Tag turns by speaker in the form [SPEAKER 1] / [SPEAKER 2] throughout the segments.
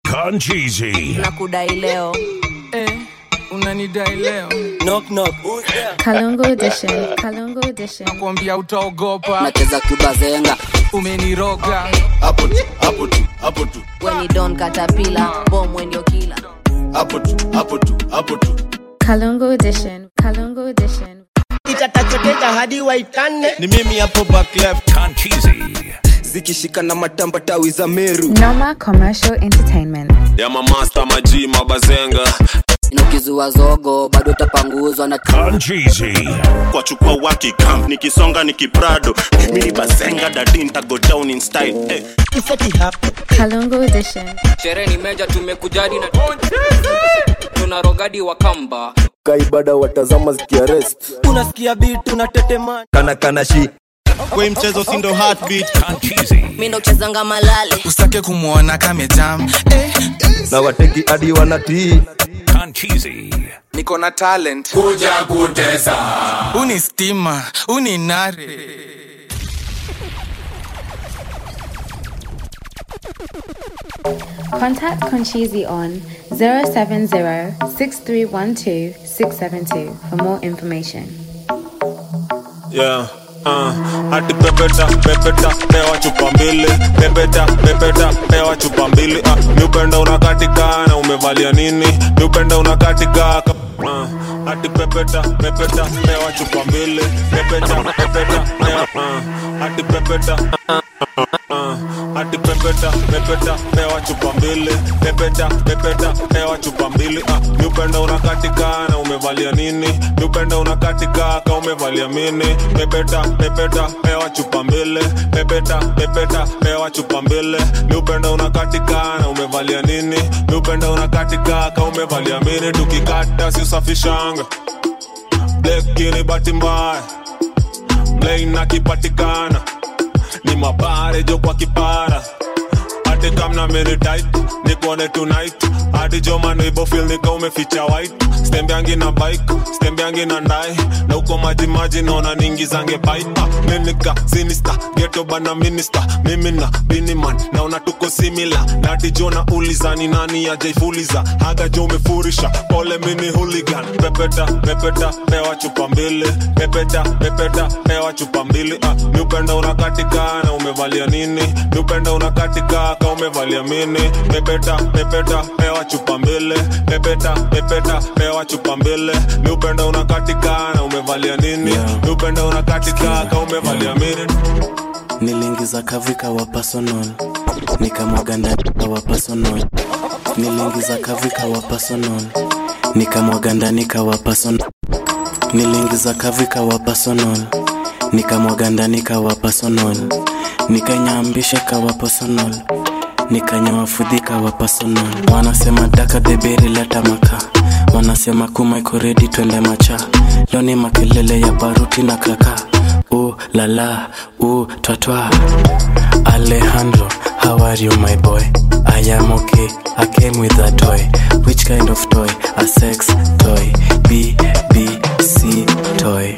[SPEAKER 1] Concheesy.
[SPEAKER 2] nakudai leo
[SPEAKER 3] eh, unanidai leo
[SPEAKER 4] knock knock
[SPEAKER 5] Kalongo Edition. Kalongo Edition.
[SPEAKER 3] kuambia utaogopa
[SPEAKER 4] nacheza kubazenga
[SPEAKER 3] umeniroga
[SPEAKER 6] hapo tu hapo tu hapo tu
[SPEAKER 2] weni don katapila bom wendio kila
[SPEAKER 6] hapo tu hapo tu hapo tu
[SPEAKER 5] Kalongo Edition. Kalongo Edition.
[SPEAKER 7] itatachoteta hadi waitane
[SPEAKER 4] ni mimi hapo back left
[SPEAKER 1] Concheesy.
[SPEAKER 4] zikishika na matamba tawi za meru
[SPEAKER 5] Noma Commercial Entertainment.
[SPEAKER 8] ya mamasta maji mabazenga
[SPEAKER 4] inokizua zogo bado tapanguzwa na
[SPEAKER 1] Concheesy.
[SPEAKER 6] kwa chukua waki camp nikisonga nikiprado mini bazenga dadi ntago down in style eh.
[SPEAKER 7] ifeti hapa
[SPEAKER 5] Kalongo Edition.
[SPEAKER 9] sherehe ni meja tumekujadi na tuna rogadi wa kamba
[SPEAKER 4] kaibada watazama zikiarest unasikia bitu na tetema kana kana shi
[SPEAKER 6] kwa mchezo sindo heartbeat
[SPEAKER 1] Concheesy.
[SPEAKER 2] mi ndo kuchezanga malale
[SPEAKER 3] usitake kumwona kamejam eh,
[SPEAKER 4] na wateki hadi wanatii
[SPEAKER 1] Concheesy.
[SPEAKER 3] niko na talent kuja kutesa uni stima uni nare
[SPEAKER 5] Contact Conchizi on 070-6312-672 for more information.
[SPEAKER 8] yeah. Uh, ati pepeta pepeta pewa chupa mbili pepeta pepeta pewa chupa mbili uh, niupenda unakatika na umevalia nini niupenda unakatika uh, ati pepeta pepeta pewa chupa mbili pepeta pepeta pewa uh, ati pepeta uh, ati pepeta pepeta pewa chupa mbili pepeta pepeta pewa chupa mbili uh, niupenda unakatika na umevalia nini niupenda unakatika ka umevalia mini pepeta pepeta pewa chupa mbili pepeta pepeta pewa chupa mbili niupenda unakatika na umevalia nini niupenda unakatika ka umevalia mini tukikata si usafishanga blekini bahati mbaya mlein akipatikana ni mabare jo kwa kipara hadi kamna mini tight nikuone tonight hadi jomano ibofil nika umeficha white stembeangi na bike stembeangi na ndai na uko maji maji naona ningizange pipe minika sinista geto bana minista mimi na biniman naona tuko simila nadi jona ulizani nani ajaifuliza haga jo umefurisha pole mini hooligan pepeta pepeta pewa chupa mbili pepeta pepeta pewa chupa mbili ah, niupenda unakatika na umevalia nini niupenda unakatika ka umevalia mini pepeta pepeta pewa chupa mbili pepeta pepeta pewa chupa mbili niupenda unakatika na umevalia nini niupenda unakatika ka umevalia mini
[SPEAKER 10] niliingiza kavika wa personal nikamwaga ndani wa personal niliingiza kavika wa personal nikamwaga ndani kawa personal niliingiza kavika wa personal nikamwaga ndani kawa personal nikanyambisha kawa personal nikanyawafudhika wa personal wanasema daka deberi leta maka wanasema kuma iko redi twende macha leo ni makelele ya baruti na kaka u lala u twatwa alejandro how are you my boy i am okay i came with a toy which kind of toy a sex toy b b c toy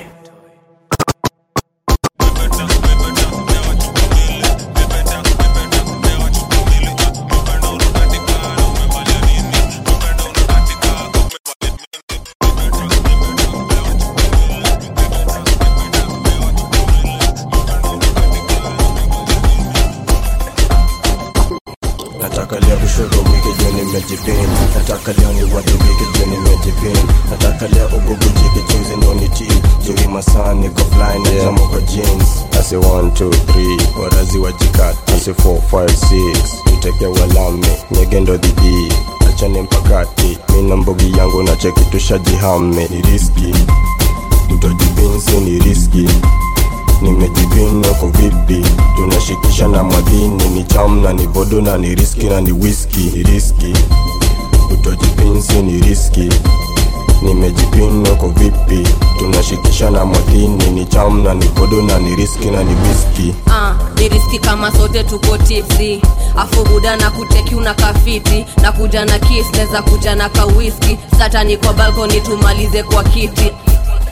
[SPEAKER 11] nataka leo kushoto wiki juu nimejipin nataka leo ni watu wiki juu nimejipin nataka leo ububujike chinzi ndo ni ti juu masaa niko fly na jamo kwa jeans asi 1 2 3 warazi wajikati asi 4 5 6 uteke walami nyege ndo dhidi achane mpakati mina mbogi yangu na cheki tushajihame ni riski utojipinsi ni riski nimejipinwa kwa vipi tunashikisha na madini ni cham na ni vodo na ni riski na ni whisky ni riski utojipinsi ni riski nimejipinwa kwa vipi tunashikisha na madini ni cham na ni vodo na ni riski na ni whisky
[SPEAKER 2] Ah, ni riski kama sote tuko tipsi afu buda na kuteki una kafiti na kuja na kis neza kuja na kawiski satani kwa balkoni tumalize kwa kiti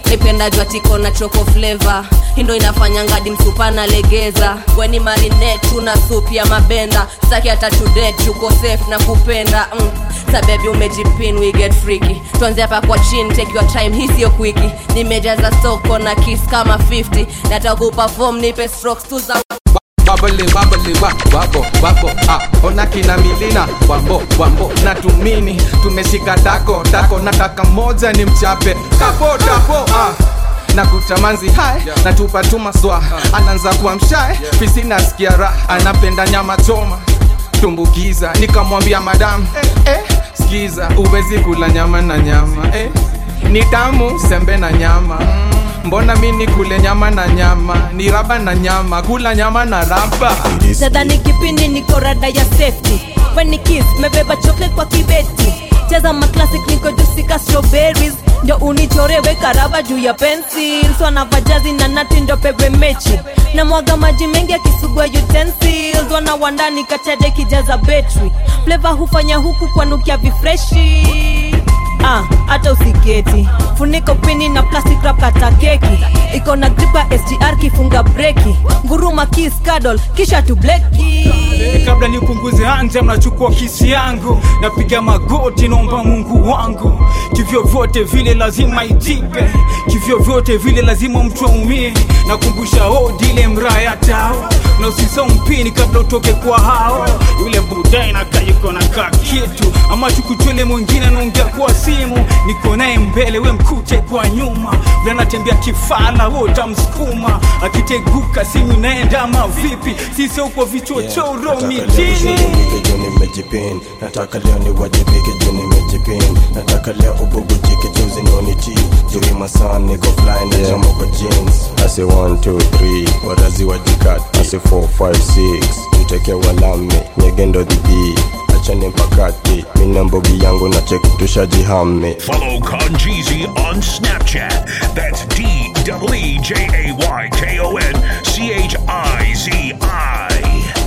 [SPEAKER 2] naipenda jwatiko na choko fleva hindo inafanya ngadi msupa na legeza weni marinet tuna sup ya mabenda staki hata tudet yuko safe na kupenda mm. sabebi umejipin we get freaky tuanze hapa kwa chini take your time hii sio kwiki nimejaza soko na kiss kama 50 natakupa form nipe strokes tu za
[SPEAKER 3] babole babole wa wabo wabo ah, ona kina milina wambo wambo na tumini tumeshika dako dako nataka moja ni mchape kapo dapo ah na kutamanzi hai na tupa tuma swa anaanza kuwa mshae fisi nasikia raha anapenda nyama choma tumbukiza nikamwambia madamu eh, eh, skiza uwezi kula nyama na nyama eh, ni tamu sembe na nyama mm, mbona mi nikule nyama na nyama ni raba na nyama kula nyama na raba
[SPEAKER 12] nadhani kipindi niko rada ya safety weni kiss mebeba chocolate kwa kibeti cheza maclassic niko jusika strawberries ndo unichorewe karaba juu ya pencils wanavajazi na nati ndo pewe mechi na mwaga maji mengi akisugua utensils wana wandani kachade kijaza betri fleva hufanya huku kwanukia vifreshi Ah, hata usiketi funiko pini na plastic wrap kata keki iko na gripa sgr kifunga breki nguruma kiss cuddle kisha tu bleki
[SPEAKER 13] kabla nipunguze anja mnachukua kisi yangu napiga magoti naomba mungu wangu kivyo vyote vile lazima itipe kivyo vyote vile lazima mtu aumie nakumbusha odile mraya tao na usisa mpini kabla utoke kwa hao yule budai nakayuko na ka kitu ama chukuchwele mwingine anaongea kwa simu niko naye mbele we mkute kwa nyuma vile anatembea kifala we utamsukuma akiteguka simu inaenda ama vipi sisi uko vichochoro mitini
[SPEAKER 11] juu nimejipin nataka leo niwajibike juu nimejipin nataka leo ububujike juu zinoniti juu masaa niko fly na jamo kwa jeans ase 1 2 3 warazi wajikat ase 4 5 6 tuteke walami nyegendo dhidi achane mpakati mina mbogi yangu na cheki tushajihame
[SPEAKER 1] Follow Conjeezy on Snapchat. That's D W E J A Y K O N C H I Z I.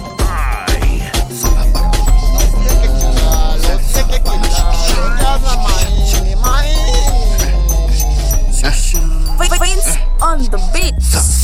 [SPEAKER 14] Prince on the beat.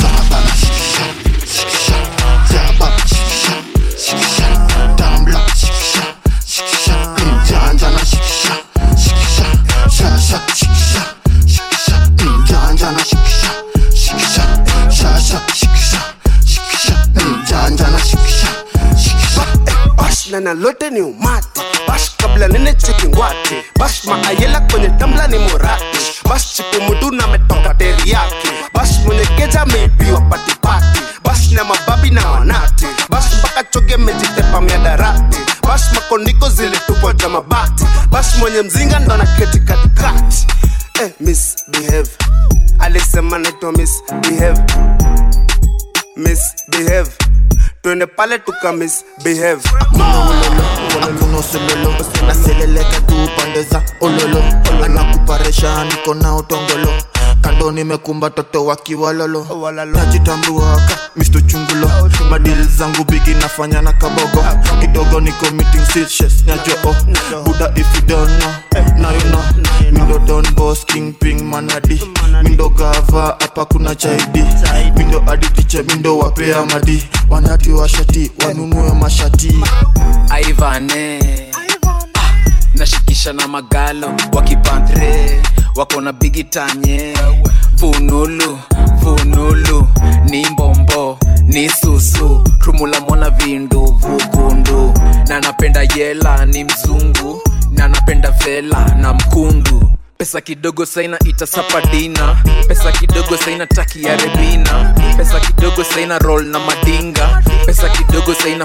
[SPEAKER 15] bash na nalote ni umati bash kabla nene cheki ngwati bash maayela kwenye tambla ni morati bash chipu mudu na metoka teriyaki bash mwenye keja meibiwa patipati bash na mababi na wanati bash mpaka choge mejitepa miadarati bash makondiko zilitupwa ja mabati bash mwenye mzinga ndo na keti katikati eh, misbehave alisema naitwa misbehave misbehave twende pale tuka misbehave
[SPEAKER 16] hakuna usololo naseleleka tu pande za ololo anakuparesha niko na utongolo kando nimekumba toto wakiwalolo najitambuaka misto chungulo madili zangu bigi nafanya na kabogo kidogo niko meeting stitches nyajoo buda if you don't know now you know mindo don boss king ping manadi mindo gava hapa kuna chaidi mindo aditiche mindo wapea madi wanati washati wanunue mashati
[SPEAKER 17] aivane nashikisha na magalo wakipantre wako na bigitanye funulu funulu ni mbombo ni susu rumula mwana vindu vugundu na napenda yela ni mzungu na napenda vela na mkundu pesa kidogo saina itasapadina pesa kidogo saina taki ya rebina pesa kidogo saina roll na madinga pesa kidogo saina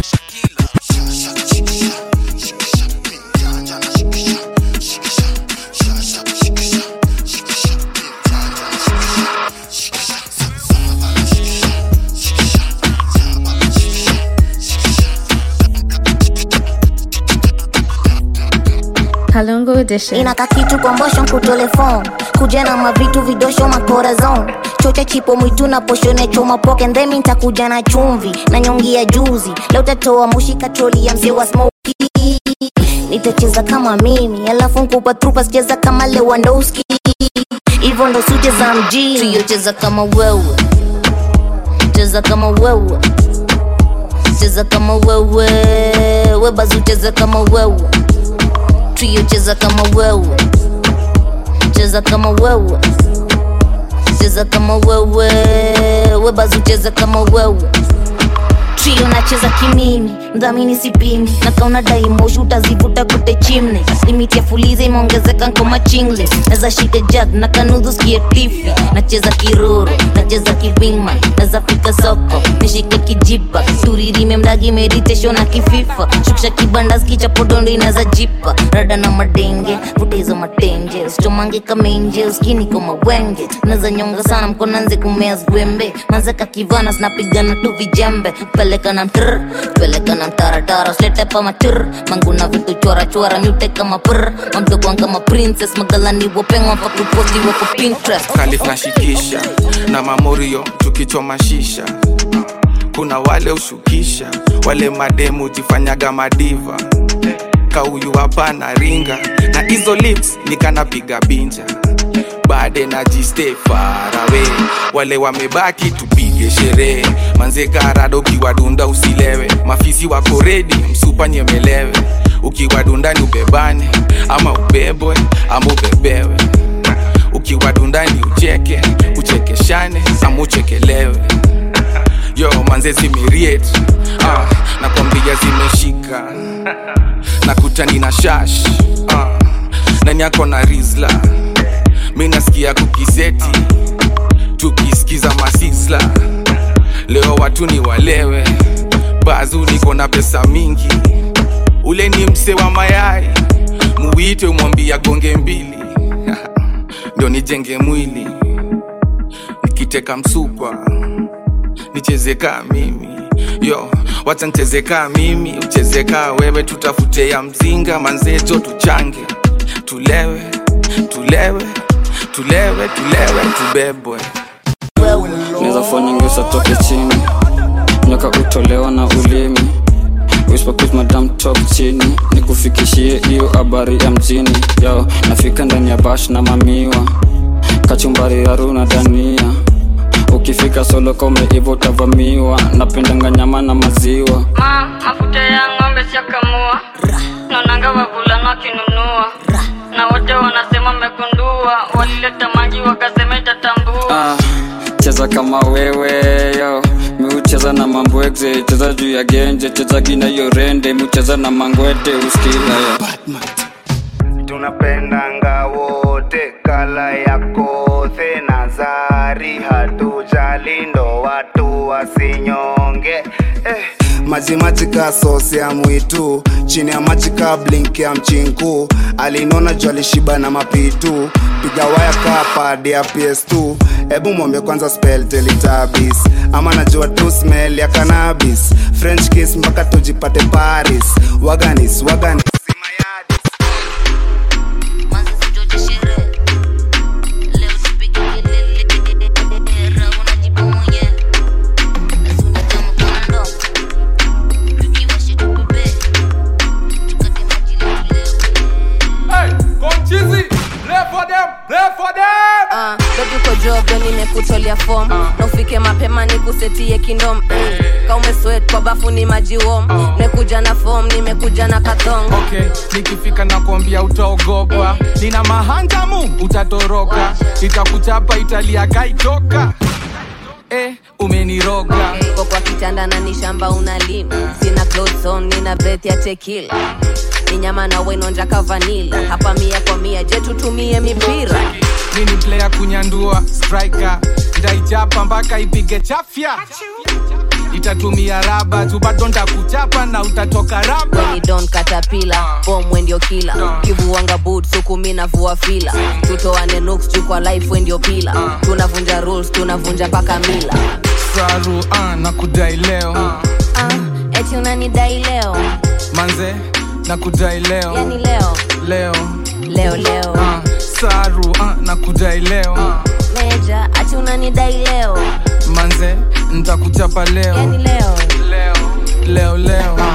[SPEAKER 5] Kalungu Edition.
[SPEAKER 18] inaka kitu kwa mbosho nkutole phone kuja na mavitu vidosho makorazon chocha chipo mwitu na poshone choma poke ndhemi ntakuja na chumvi na nyongi ya juzi leo tatoa mushi katroli ya mzee wa smoki nitacheza kama mimi alafu nkupa trupa sicheza kama lewandowski hivyo ndo sucheza mjini trio cheza kama wewe cheza kama wewe cheza kama wewe webazu cheza kama wewe trio cheza kama wewe cheza kama wewe cheza kama wewe webazu cheza kama wewe trio nacheza kimimi mdhamini sipimi na kauna daimoshi utazivuta kute chimne limiti ya fuliza imeongezeka nkoma chingle naza shika jag na kanudhu skie tifi nacheza kiruru nacheza kiwingman naza fika soko nishike kijipa turirime mdagi meditation na kififa shukisha kibanda skicha podondo inaza jipa rada na madenge vuta hizo matenje usichomange kamenje uskini kama wenge naza nyonga sana mkonanze kumea zwembe manzeka kivana zinapigana tu vijembe peleka na mtr peleka na mtaratara slete pa matir manguna vitu chora chora nyute kama pr mamdokwan kama princess magalani wopengwa pakuposti wako pinterest
[SPEAKER 3] kalifnashikisha na mamorio tukichoma shisha kuna wale ushukisha wale mademu jifanyaga madiva kauyu hapana ringa na hizo lips nikanapiga binja bade na jiste farawe wale wamebaki tupige sherehe manze karado ukiwadunda usilewe mafisi wako redi msupa nyemelewe ukiwadundani ubebane ama ubebwe ama ubebewe ukiwadundani ucheke uchekeshane ama uchekelewe yo manze zimiriet ah, nakwambia zimeshika nakutani na shash ah, nani yako na rizla mi nasikia kukiseti tukisikiza masisla leo watu ni walewe bazu niko na pesa mingi ule ni mse wa mayai muwite umwambia gonge mbili ndo nijenge mwili nikiteka msukwa nichezekaa mimi yo wacha nchezekaa mimi uchezekaa wewe tutafute ya mzinga manzeto tuchange tulewe tulewe tulewe tulewe tubebwe
[SPEAKER 14] naweza fanya ngeusa toke chini nyoka utolewa na ulimi Whisper madam talk chini nikufikishie hiyo habari ya mjini yo nafika ndani ya bash na mamiwa kachumbari ya runa dania ukifika solo kome hivo utavamiwa napendanga nyama na maziwa
[SPEAKER 19] ma mafuta ya ng'ombe siakamua naonanga wavulana wakinunua na wote wanasema mmegundua walileta maji wakasema itatambua
[SPEAKER 14] ah, cheza kama wewe yo miucheza na mambwegze cheza juu ya genje cheza gina hiyo rende miucheza na mangwete uskila yo
[SPEAKER 15] tunapendanga wote kala ya kothe na zari hatujali ndo watu wasinyonge eh. maji maji ka sosi ya mwitu chini ya maji ka blink ya mchinku alinona juu alishiba na mapitu piga waya ka pad ya ps2 hebu mwombe kwanza spell teletabis ama najua tu smell ya cannabis french kiss mpaka tujipate paris waganis waganis
[SPEAKER 2] Ah, baby uko job leo nimekutolea form na ufike mapema nikusetie kindom mm. kaumeswet kwa bafu ni maji wom nekuja na form nimekuja na kathong
[SPEAKER 3] okay nikifika nakwambia utaogopa nina mahanjamu utatoroka itakuchapa italia kaitoka eh, umeniroga
[SPEAKER 2] uko kwa kitanda na ni shamba unalima sina clothes on nina breath ya tekila ni nyama na wenonja kavanila hapa mia kwa mia je tutumie mipira
[SPEAKER 3] mini player kunyandua striker ndaichapa mpaka ipige chafya itatumia raba tu bado ntakuchapa na utatoka raba
[SPEAKER 2] weni don katapila bom wendio kila kivuanga boot suku mi navua fila tutoane nuks juu kwa life wendio pila tunavunja rules tunavunja paka mila
[SPEAKER 3] saru uh, na kudai leo
[SPEAKER 2] ah, eti unanidai leo
[SPEAKER 3] manze na kudai leo
[SPEAKER 2] yani leo
[SPEAKER 3] leo
[SPEAKER 2] leo leo
[SPEAKER 3] uh, saru uh, na kudai leo
[SPEAKER 2] meja ati unanidai leo
[SPEAKER 3] manze ntakuchapa leo
[SPEAKER 2] yani leo
[SPEAKER 3] leo leo leo uh,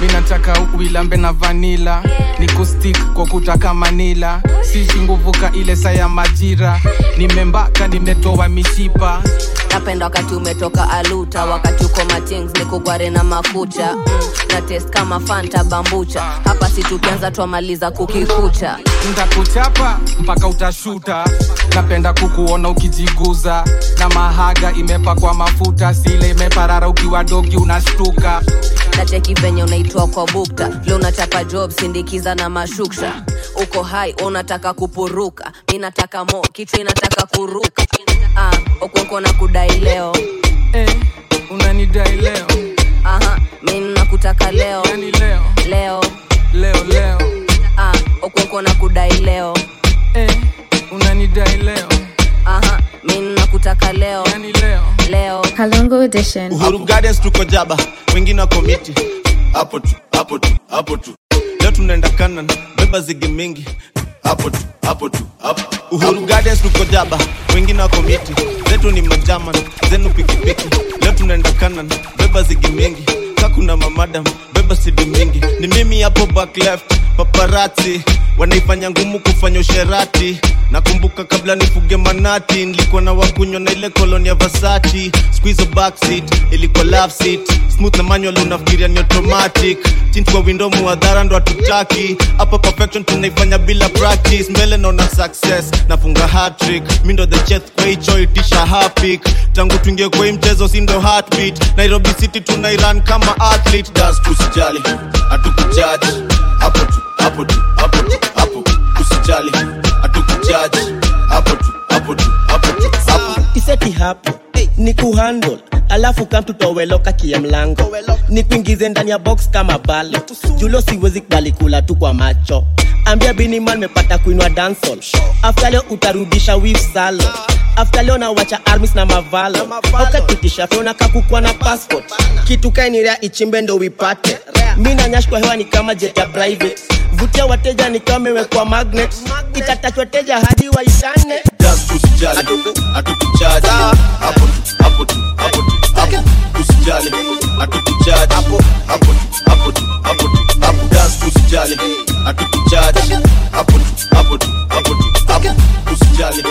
[SPEAKER 3] minataka uilambe na vanila ni kustik kwa kutaka manila sisi nguvuka ile saa ya majira nimembaka nimetoa mishipa
[SPEAKER 2] napenda wakati umetoka aluta wakati uko matings ni kugware na mafuta mm, na test kama fanta bambucha hapa si tukianza twamaliza kukikucha
[SPEAKER 3] ntakuchapa mpaka utashuta napenda kukuona ukijiguza na mahaga imepakwa mafuta sile imeparara ukiwa dogi unashtuka
[SPEAKER 2] nacheki venye unaitwa kwa bukta vile unachapa job sindikiza na mashuksha uko hai unataka kupuruka mi nataka mo kichwa inataka kuruka ah, okweko na kudai leo
[SPEAKER 3] eh, unanidai leo
[SPEAKER 2] aha mi nakutaka leo
[SPEAKER 3] yani leo
[SPEAKER 2] leo
[SPEAKER 3] leo leo
[SPEAKER 2] ah, okweko na kudai leo
[SPEAKER 3] eh, unanidai leo
[SPEAKER 2] aha mi nakutaka leo
[SPEAKER 3] yani leo
[SPEAKER 2] leo
[SPEAKER 5] Kalungu Edition.
[SPEAKER 20] uhuru gardens tuko jaba wengine wako miti hapo tu hapo tu hapo tu leo tunaenda kanan beba zigi mingi hapo tu hapo tu hapo uhuru gardens tuko jaba wengine wako miti zetu ni majaman zenu pikipiki leo tunaenda kanan beba zigi mingi kakuna mamadam beba sidi mingi ni mimi hapo back left paparati wanaifanya ngumu kufanya usherati nakumbuka kabla nifuge manati nilikuwa na wakunywa na ile koloni ya vasachi squizo backseat ilikuwa love seat smooth na manual unafikiria ni automatic chini kwa window muadhara ndo hatutaki hapa perfection tunaifanya bila practice mbele naona success nafunga hatrick mi ndo the chef kwa hicho itisha hapik tangu tuingie kwa hii mchezo si ndo heartbeat nairobi city tunairan kama athlete das tusijali hatukujaji hapo tu hapo tu hapo tu hapo usijali hatukujaji hapo tu hapo tu hapo tu hapo
[SPEAKER 7] iseti hapo ni kuhandle alafu kam tutoweloka kia mlango ni kuingize ndani ya box kama bale julo siwezi kubali kula tu kwa macho ambia biniman mepata kuinwa dansol afta leo utarudisha wif salo afta leo nawacha armis na mavalo aukapitisha fyona kakukwa na passport kitu kainirea ichimbe ndo wipate mi nanyash kwa hewa ni kama jet ya private vutia wateja ni kama imewekwa magnet itatachwa teja hadi waishane
[SPEAKER 20] just usijali hatukujaji hapo tu hapo tu hapo tu hapo usijali hatukujaji hapo hapo tu hapo tu hapo tu hapo just usijali hatukujaji hapo tu hapo tu hapo tu hapo usijali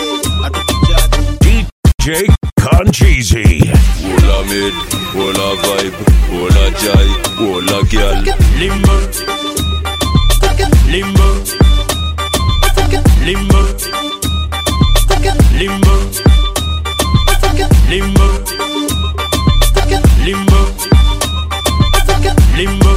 [SPEAKER 20] hatukujaji
[SPEAKER 1] DJ Concheesy.
[SPEAKER 21] Wola mid, wola vibe, wola jai, wola girl. Limbo, limbo, limbo, limbo, limbo, limbo, limbo,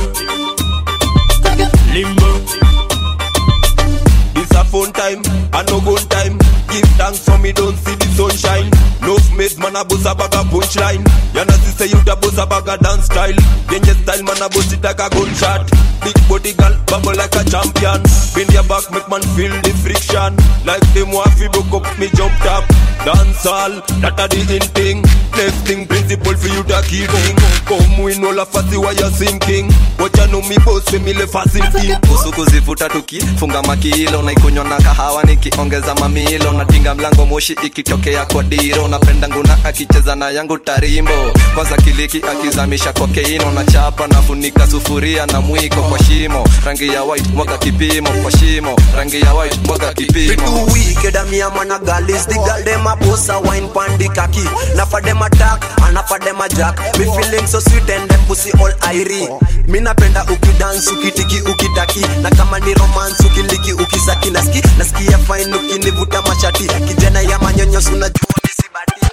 [SPEAKER 21] limbo.
[SPEAKER 22] It's a fun time, and no gun time. Give thanks for me, don't see the sunshine. No made man a bust a bag a punchline. Yana si say you da bust a bag a dance style. Genje style man a bust it like a gunshot. Big body girl bubble like a champion. Bend your back make man feel the friction. Like them want fi broke up me jump top. Dance all, that a the in thing. Next thing principle for you da key thing. Come we know la fasi why you sinking. What you know me boss me le fasi thing.
[SPEAKER 23] usuku zivuta tukifunga makilo naikunywa na kahawa nikiongeza mamilo natinga mlango moshi ikitokea kwa diro napenda nguna akicheza na yangu tarimbo kwanza kiliki akizamisha kokeino na chapa nafunika sufuria na mwiko kwa shimo rangi ya white mwaga kipimo kwa shimo rangi ya white mwaga kipimo
[SPEAKER 24] Too wicked and me a man a gal is the gal dem a boss a wine pan the cocky. Now for them attack and for them a jack. Me feeling so sweet and them pussy all airy. Mi napenda ukidance ukitiki ukitaki na kama ni romance ukiliki ukisaki naski nasikia fine ukinivuta mashati kijana ya manyonyo unajua mi si badi.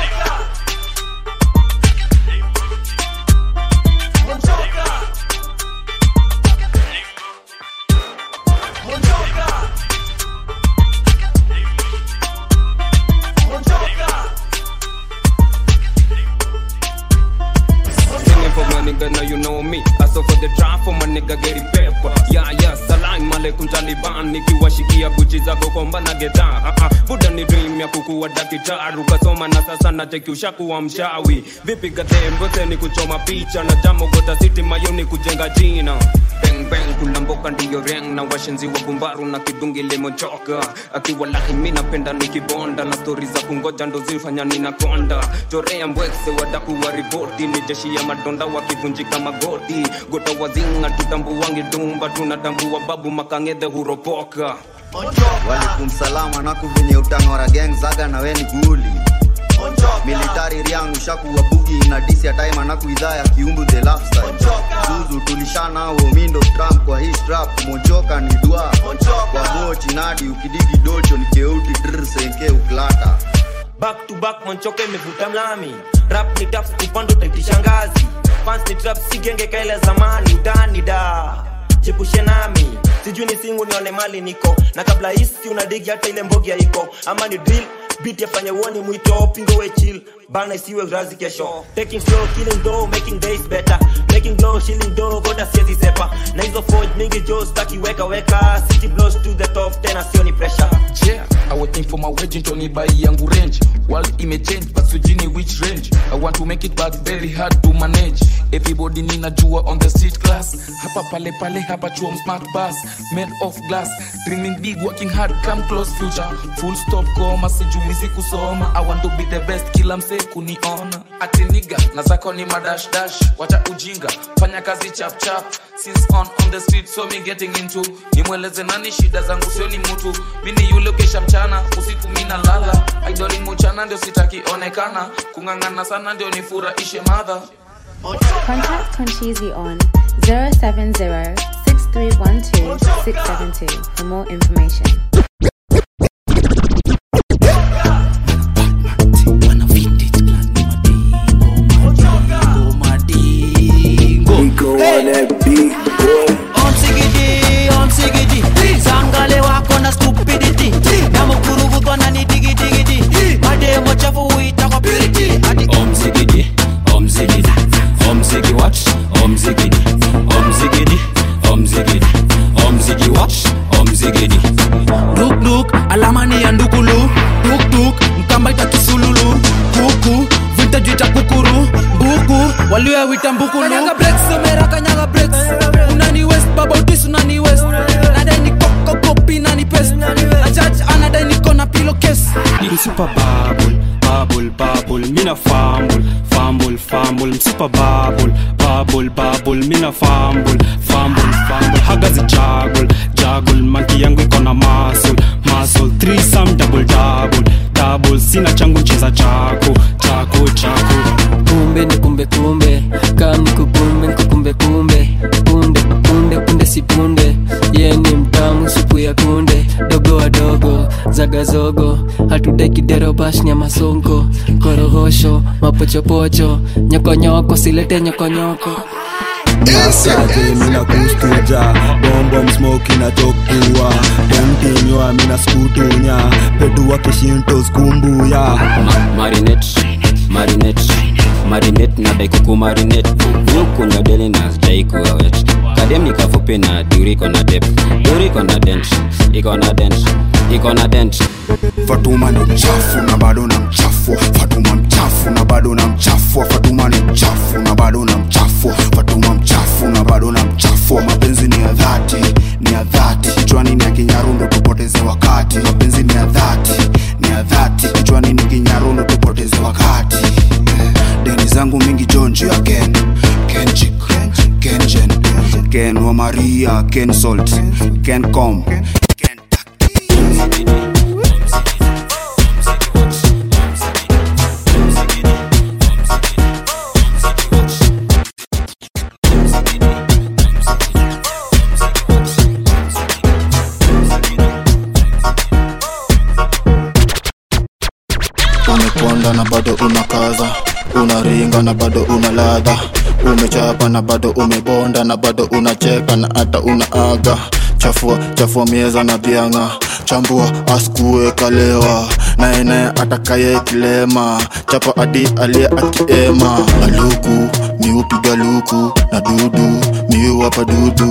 [SPEAKER 9] Singing for my nigga, now you know me. I saw for the trap for my nigga getting paper. Yeah, yeah, salam alaikum, taliban nikiwashikia buchi zako komba na gedha uh-uh. buda ni dream ya kukuwa dakitaru kasoma na sasa nacheki ushakuwa mshawi vipi gadhembote ni kuchoma picha na jamogota city mayo ni kujenga jina bang bang kulamboka ndiyo reng na washenzi wa gumbaru na kidungi limochoka akiwalahi mi napenda nikibonda na stori za kungoja ndo zifanya ninakonda chorea mbwekse wadakuwa ripoti ni jeshi ya madonda wakivunjika magoti gota wazinga tutambuwangi dumba tunatambua babu makangedhe huropoka
[SPEAKER 4] walikum salama naku venye utang'ora gang zaga na weni guli militari riangu shakuwa bugi na disi ya time anaku idhaa ya kiumbu the lifestyle zuzu tulishanao mindo trump kwa hii strap mochoka ni dua kwa mochi nadi ukidigi docho ni keuti dr senke uklata
[SPEAKER 6] back to back monchoka imevuta mlami rap ni taps upando taitishangazi fans ni trap si genge kaile zamani utani da jipushe nami sijui ni singu nione mali niko na kabla hisi unadigi hata ile mbogi haiko ama ni drill beat yafanye uoni mwito pingo we chill bana isiwe razi kesho taking slow killing dough making days better making glow shilling dough goda siezi sepa na hizo forge mingi jo staki weka weka city blows to the top tena sioni pressure
[SPEAKER 8] yeah i waiting for my wedding tony buy yangu range world imechange but sujini which range i want to make it but very hard to manage everybody ninajua on the street class hapa pale pale hapa chuo smart bus made of glass dreaming big working hard come close future full stop koma sijumizi kusoma i want to be the best kila msee kuniona atiniga na zako ni madash dash wacha ujinga fanya kazi chap chap since on on the street so me getting into nimweleze nani shida zangu sio ni mtu mini yule kesha mchana usiku mina lala idoli muchana ndio sitaki onekana kung'ang'ana sana ndio nifurahishe madha
[SPEAKER 5] Contact Conchizi on 070 6312 672 for more information.
[SPEAKER 10] sangale wako na stupidity na mkuruvutwa na ni digidigidi mademo chafu huita kwa purity ati
[SPEAKER 25] omzigidi omzigidi omzigi watch omzigidi omzigidi omzigidi omzigi watch omzigidi
[SPEAKER 10] dukduk alama ni ya ndukulu dukduk mkamba ita kisululu kuku vintage ita kukuru mbuku walioyawita mbukulu kanyaga breaks somera kanyaga breaks unani west baba utis unani west nadai ni koko kopi nani pes na judge anadai niko na pilo case
[SPEAKER 26] msupa babul babul babul mina fambul fambul fambul msupa babul babul babul mina fambul fambul fambul hagazi jagul jagul manki yangu iko na masul masul threesome double double double sina changu cheza chako chako chako
[SPEAKER 27] kumbe ni kumbe kumbe kani kukumbe nikukumbe kumbe punde punde punde si punde ye ni mtamu supu ya kunde dogo wadogo zagazogo hatudai kidero bash nya masonko korohosho mapochopocho nyokonyoko silete nyokonyoko
[SPEAKER 11] Asante mina kustuja bombo msmoki na chokua temtinywa mina skutunya pedua kishinto skumbuya
[SPEAKER 25] marinate marinate marinate na dai kuku marinate vukunywa deli na sijai kuwa wet kadem ni kafupi na duri iko na dep duri iko na dent iko na dent iko na dent
[SPEAKER 28] fatuma ni mchafu na bado na mchafu fatuma mchafu na bado na mchafu fatuma ni mchafu na bado na mchafu fatuma mchafu na bado na mchafu mapenzi ni ya dhati ni ya dhati kichwani ni ya kinyarundo tupoteze wakati mapenzi ni ya dhati ni ya dhati kichwani ni kinyarundo tupoteze wakati Eh, deni zangu mingi jonji ya ken kenchik kenjen ken wa maria ken salt ken com
[SPEAKER 16] umeponda na bado unakaza unaringa na bado una ladha umechapa na bado umebonda na bado unacheka na hata unaaga chafua chafua mieza na bianga chambua askue kalewa naene atakaye kilema chapa adi aliye akiema aluku miupiga luku na dudu miuwapa dudu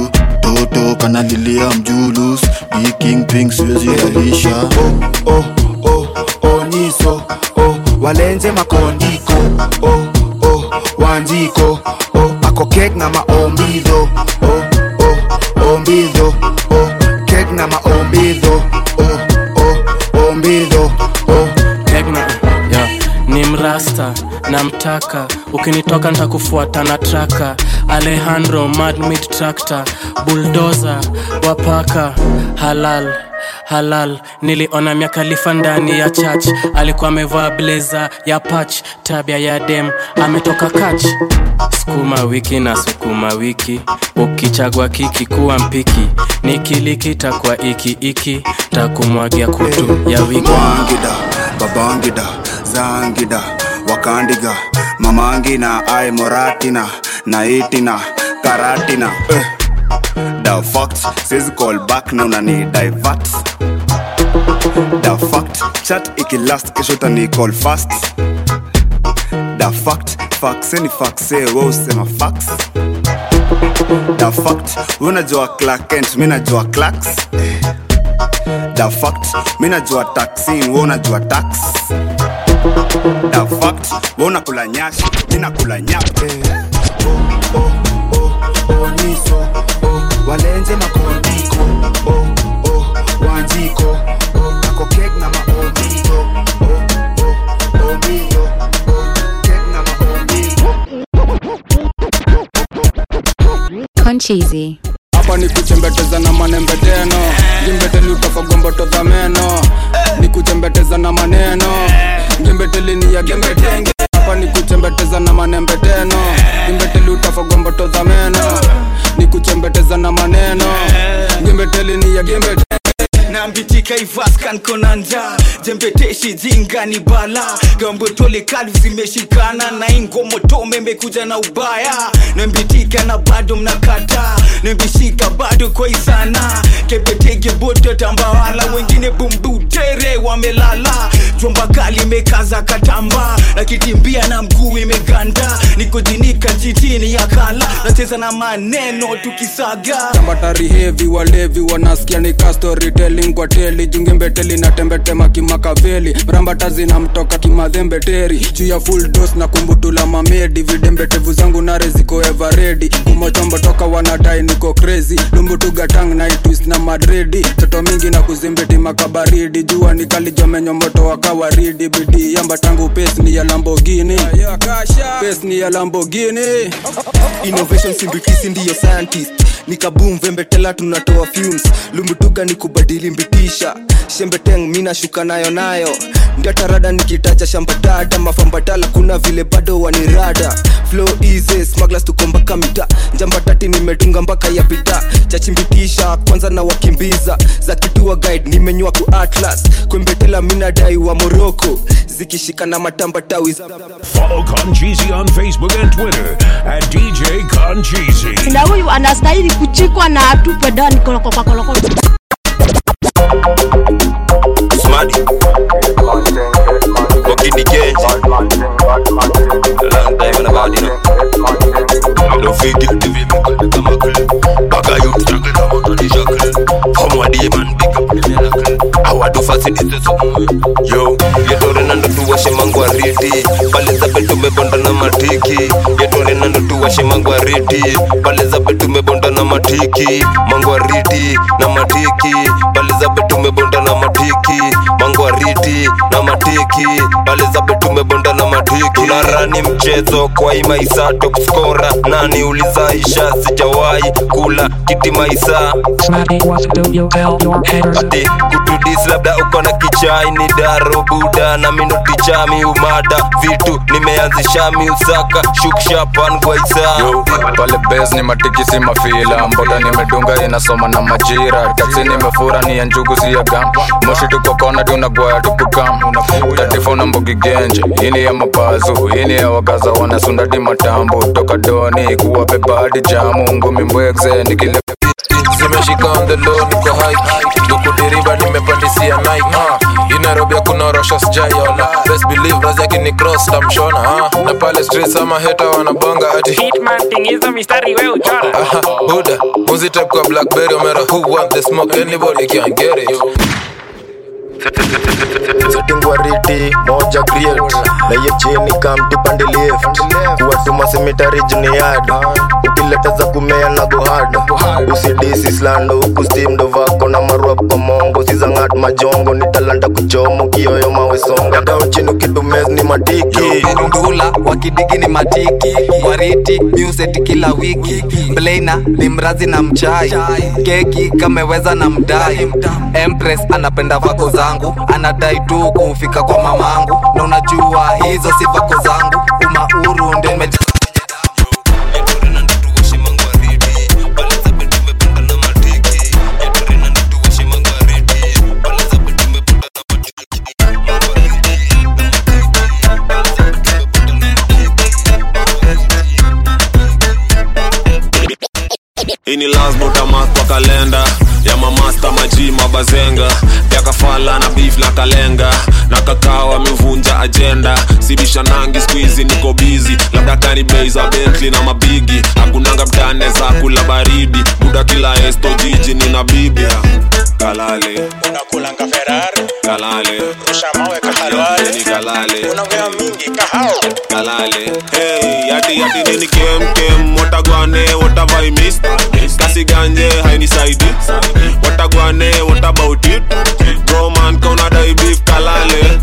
[SPEAKER 28] katoto kanalilia mjulus biking pink siwezi alisha oh, oh, oh, oh, niso oh, walenze makondiko oh, oh, wanjiko oh, ako kek na maombidho oh, oh, ombidho oh, kek na maombidho oh, oh, ombidho oh.
[SPEAKER 26] Tegna, yeah. ni mrasta namtaka ukinitoka ntakufuata na traka alejandro madmit tractor buldoza wapaka halal halal niliona miakalifa ndani ya church alikuwa amevaa bleza ya pach tabia ya dem ametoka kach sukuma wiki na sukuma wiki ukichagua kiki kuwa mpiki nikiliki takwa iki iki takumwagia kutu ya wiki
[SPEAKER 28] wangida babangida zangida wakandiga mamangina ai moratina naitina karatina eh. the fact says call back na unani divert the fact chat ikilast kesho utani call fast the fact faxe ni faxe we usema fax the fact we unajua clarkent mi najua clax the fact mi najua taxin we unajua tax the fact we unakula nyashi mi nakula nyape oh, oh, oh, oh, niso oh, walenze makondiko oh, oh, wanjiko oh, ako kek na maombito oh, oh, ombito oh, kek na maombito
[SPEAKER 5] Concheesy.
[SPEAKER 26] hapa ni kuchembeteza na manembeteno jimbeteli utafagomboto za meno ni kuchembeteza na maneno jimbeteli ni ya gembetenge hapa ni kuchembeteza na manembeteno jimbeteli utafagomboto za meno ni kuchembeteza na maneno jimbeteli ni ya gembetenge
[SPEAKER 3] nambitika ivaskan konanja jembeteshi jingani bala gambotole kali zimeshikana na ingomotome imekuja na ubaya nambitika na bado mnakata nambishika bado kwa isana kebetege boto tambawala wengine bumbutere wamelala jomba kali imekaza katamba na kitimbia na mguu imeganda nikojinika jitini ya kala nacheza na maneno tukisaga
[SPEAKER 26] tambatari hevi walevi wanasikia ni ka storytelling kwa teli jungembeteli na tembetema kimakaveli mrambata zinamtoka kimadhembeteri juu ya full dos na kumbutula mamedi vidembetevu zangu nare ziko everedi kumochombo toka wanadai niko crazy lumbutugatang na itwist na madredi toto mingi na kuzimbeti makabaridi jua nikalijomenyo moto wa kawaridi bidii yamba tangu pes ni ya lambogini pes ni ya lambogini
[SPEAKER 12] innovation simbitisi ndiyo scientist nikabum vembetela tunatoa fumes lumbutuga ni kubadili mbitisha shembeteng mina shuka nayo nayo ndatarada nikitacha shambatata mafambatala kuna vile bado wanirada flow easy smugglers tuko mpaka mita njambatati nimetunga mpaka ya pita chachimbitisha kwanza na wakimbiza za kitua guide nimenywa ku atlas kwembetela minadai wa moroko zikishika na matamba tawi za
[SPEAKER 1] Follow Concheesy on Facebook and Twitter at DJ Concheesy.
[SPEAKER 13] na huyu anastahili kuchikwa na atupwe ndani kolokopakoloko
[SPEAKER 22] Smadi Wakini Genji Long time on the body no No figure the way me kama kule Baga you struggle kama tani shackle From what the man big up the miracle Awa do fasi dise sumu Yo Yetore nando tuwashe mangwa riti Pale za betu mebonda na matiki Yetore nando tuwashe mangwa riti Pale za betu mebonda na matiki Mangwa riti na matiki Pale za betu mebonda na matiki Mangwa riti na matiki Pale za betu mebonda na matiki Tunarani mchezo kwa hii maisa top scorer Nani ulizaisha sijawahi kula kiti maisa Ati kutudis labda uko na kichai ni daro buda na mino tichami umada vitu nimeanzisha miusaka shukshapan gwaisa
[SPEAKER 14] Yo, pale bes ni matikisi mafila mboda nimedunga inasoma na majira taksi nimefura ni ya njugu si ya gam moshi tuko kona tunagwaya tukukam tatifo na mbogi genje ini ya mapazu ini ya wagaza wanasundadi matambo toka doni kuwa bebadi jamu ngumi mbwegze nikile
[SPEAKER 15] zimeshika on the low niko high lukudiriba nimepandisia nike uh, inarobia kuna rosho sijaiona best best believe basi akini cross tamshona ah. na pale streets ama heta wanabonga ati
[SPEAKER 2] hizo mistari we uchora
[SPEAKER 15] Aha, buda muzi type kwa blackberry omera who want the smoke anybody can get it
[SPEAKER 11] setingwariti moja create na hiyo chini kamti pande left kuwatuma semitari juniad ukileta za kumea na gohad usidisi slando huku stim ndo vako na marua kwa mongo sizangat majongo ni talanta kuchomo kioyo mawesonga down chini ukidumez ni matiki
[SPEAKER 3] ndula wakidigi ni matiki wariti muset kila wiki mblena ni mrazi na mchai keki kameweza na mdai empress anapenda vako zangu anadai tu kufika kwa mamangu na unajua hizo si vako zangu umauru ndio nimeja
[SPEAKER 22] hii ni lasbotamas kwa kalenda ya mamasta maji mabazenga pya kafala na beef na kalenga na kakao amevunja ajenda sibisha nangi skuizi niko bizi labda kani bei za bentli na mabigi hakunanga mtane za kula baridi buda kila esto jiji nina bibi kalale
[SPEAKER 7] unakulanga ferari
[SPEAKER 22] kalale
[SPEAKER 7] rusha mawe kahalwale
[SPEAKER 22] ni kalale
[SPEAKER 7] unaongea mingi kahao
[SPEAKER 22] kalale hey yati yati nini kem kem watagwane what have I missed kasi ganje hainisaidi watagwane what about it bro man kauna dai beef kalale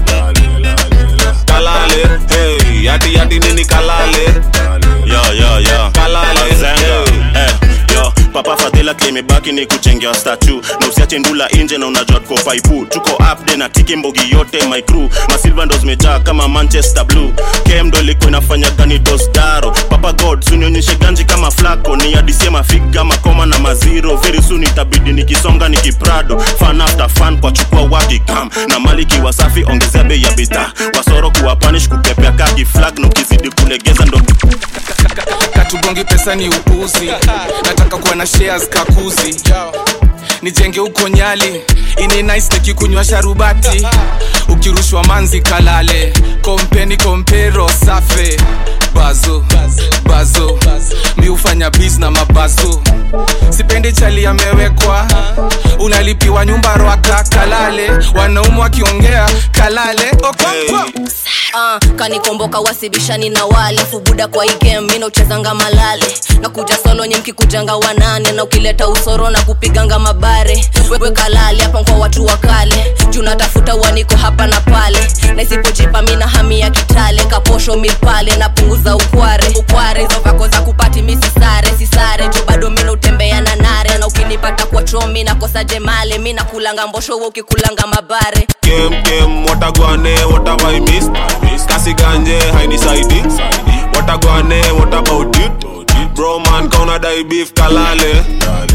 [SPEAKER 22] kalale hey yati yati nini kalale
[SPEAKER 17] yo yo yo
[SPEAKER 22] kalale
[SPEAKER 17] Zenga. Eh, yo papa fadhila klimebaki ni kuchengewa statu na usiache ndula inje na unajua tuko faipu tuko upde na tiki mbogi yote my crew masilva ndo zimejaa kama manchester blue kem ndo ilikuwa inafanya gani dosdaro papa god sunionyeshe ganji kama flako ni adisie mafiga makoma na maziro very soon itabidi nikisonga nikiprado fan after fan kwa chukua wakikam na mali kiwa safi ongezea bei ya bidhaa wasoro kuwa panish kupepea kaki flag na ukizidi kulegeza ndo
[SPEAKER 8] katugongi pesa ni upuzi nataka kuwa na shares kakuzi nijenge huko nyali ini nice nikikunywa sharubati ukirushwa manzi kalale kompeni kompero safe bazo bazo mi hufanya bis na mabazo sipendi chali amewekwa unalipiwa nyumba rwaka kalale wanaumu wakiongea kalale okonkwo
[SPEAKER 18] uh, kanikomboka wasibishani na wale fubuda kwa igem mina uchezanga malale na kuja solo nye mkikujanga wanane na ukileta usoro na kupiganga mabare wewe kalale hapa kwa watu wa kale juu natafuta uaniko hapa na pale na isipojipa mina hami ya kitale kaposho milpale napunguza ukware ukware hizo vako za kupati mi sisare sisare juu bado mina utembea na nare na ukinipata kwa chomi nakosa jemale mi nakulanga mbosho we ukikulanga mabare
[SPEAKER 22] kem kem watagwane what have I missed kasi ganje hainisaidi watagwane what about it bro man kauna dai beef kalale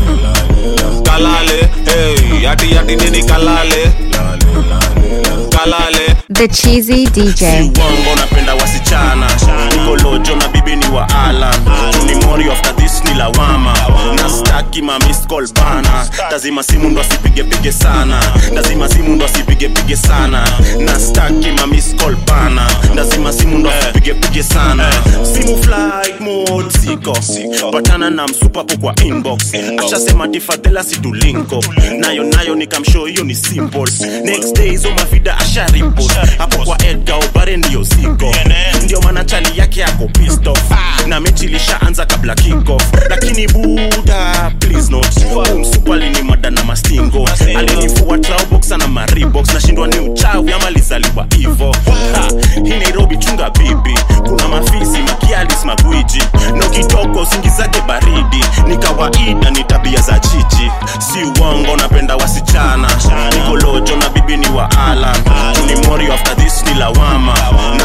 [SPEAKER 22] kalale hey yati yati nini kalale kalale
[SPEAKER 5] The Cheesy DJ.
[SPEAKER 17] uongo napenda wasichana nikolojo na bibi ni wa alan ni mori after this ni lawama na staki ma missed call bana lazima simu ndo asipigepige sana lazima simu ndo asipigepige sana na staki ma missed call bana lazima simu ndo asipigepige sana simu flight mode siko patana na msupapo kwa inbox ashasema tifadhela situlinko nayo nayo nikamshow hiyo ni simple next day hizo mavida asharipot hapo kwa edgar obare ndiyo siko ndio maana chali yake yako pissed off na mechi ilishaanza kabla kickoff lakini buda please not umsupali ni mada na mastingo alinifua trauboxa na maribox nashindwa ni uchawi ama lizaliwa hivo Ha, hii nairobi chunga bibi kuna mafisi makialis magwiji na ukitoka usingizake baridi ni kawaida ni tabia za chichi si uongo napenda wasichana nikolojo na bibi ni wa alan ni mori after this ni lawama na staki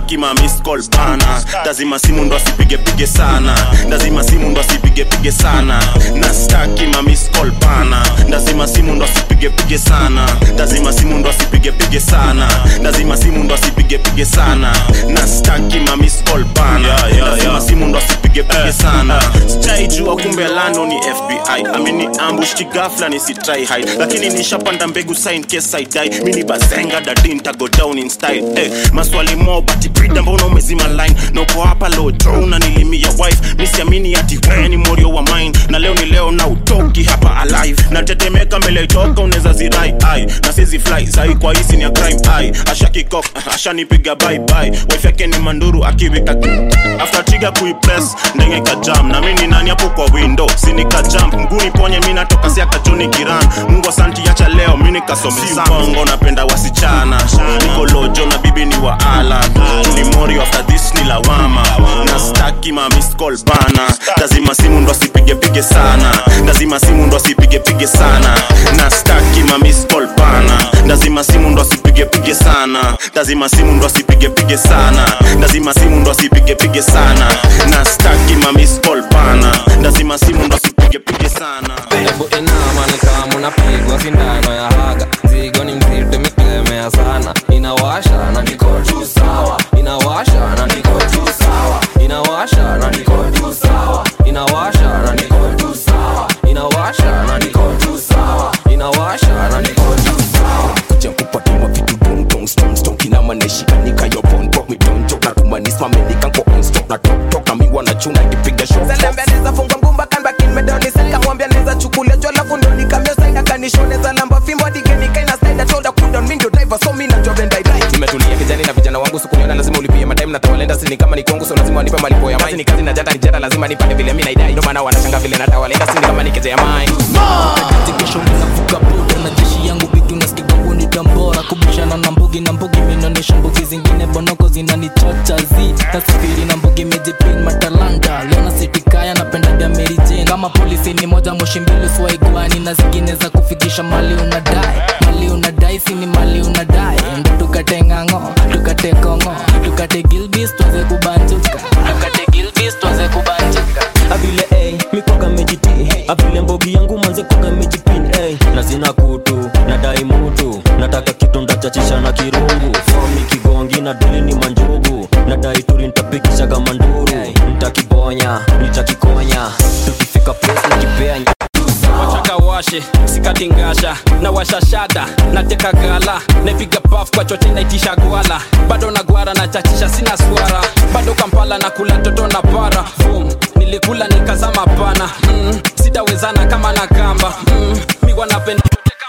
[SPEAKER 17] staki ma miss call bana lazima simu ndo asipigepige sana lazima simu ndo asipigepige sana na staki ma miss call bana lazima simu ndo asipigepige sana lazima simu ndo asipigepige sana lazima simu ndo asipigepige sana na staki ma miss call bana lazima simu ndo asipigepige sana sijaijua kumbe lando ni fbi amini ambush kigafla nisitry hide lakini nishapanda mbegu sign case I die mini bazenga dadin tago down in style eh, maswali mo bati brida mbona umezima line noko hapa low draw na nilimia wife misiamini ati wewe ni morio wa mine na leo ni leo na utoki hapa alive natetemeka mbele itoka unaweza zirai ai na sizi fly sai kwa hisi ni ya crime ai ashakikok ashanipiga bye bye wife yake ni manduru akiwika after trigger kuipress ndenge ka jam na mimi ni nani hapo kwa window sinika jump mguni ponye mimi natoka si akachoni kiran mungu asanti acha leo mimi nikasome bongo napenda wasichana niko lojo na bibi ni wa ala ni mori after this ni lawama na staki ma miss call bana lazima simu ndo asipige pige sana lazima simu ndo asipige pige sana na staki ma miss call bana lazima simu ndo asipige pige sana lazima simu ndo asipige pige sana lazima simu ndo asipige pige sana na staki ma miss call bana lazima simu ndo asipige pige sana
[SPEAKER 4] hebu inama ni kama unapigwa sindano ya haga mzigo ni mzito imeklemea sana inawasha na niko tu sawa inawasha na niko tu sawa inawasha na niko tu sawa inawasha na niko tu sawa inawasha na niko tu sawa inawasha na niko tu sawa
[SPEAKER 6] kuja kupatuma vitu dong dong stong stong kina maneshika nika yo pon pop me don't joke na kumanisma menika nko on stop na tok tok na mi wanachuna nipiga show
[SPEAKER 9] Zalambia neza funga ngumba kan back in medoni sika mwambia neza chukulia jwala fundo nikamyo saida kanishone za lamba fimbo digeni kaina saida told cool down mindio driver so mi najua benda idai
[SPEAKER 4] nimetulia kijani na vijana wangu sukuniona lazima ulipie madime na tawalenda sini kama ni kwangu so lazima wanipe malipo ya mai ni kazi na jata ni jata lazima nipate vile mi naidai ndio maana wanashanga vile na tawalenda sini kama ni keje ya mai
[SPEAKER 10] Wakati kesho minavuka boda na jeshi yangu vitu nasikigangu ni tambora kubishana na mbugi na mbugi minaonyesha mbugi zingine bonoko zinanichocha zi tasafiri na mbugi mejipin matalanta leona sitikaya napendaga Mary Jane kama polisi ni moja moshi mbili swaigwani na zingine za kufikisha mali unadai mali unadai sini mali unadai ndo tukate ng'ang'o tukate kongo tukate gilbis tuanze kubanjuka tukate gilbis tuanze kubanjuka
[SPEAKER 19] avile ey mikwaga mejiti avile mbogi yangu manze kwaga mejipin ey na zina kutu na dai mutu nataka kitu ndachachisha na kirungu fomi kigongi na dili ni manjugu na dai turi ntapikishaga manduru ntakibonya nitakikonya tukifika place nikipea
[SPEAKER 4] wataka washe sikatingasha na washashada nateka gala napiga paf kwa chote naitisha gwala bado na gwara na chachisha sina swara bado kampala na kula toto na para Boom. nilikula nikazama pana mm. sitawezana kama na kamba mm. mi wanapenda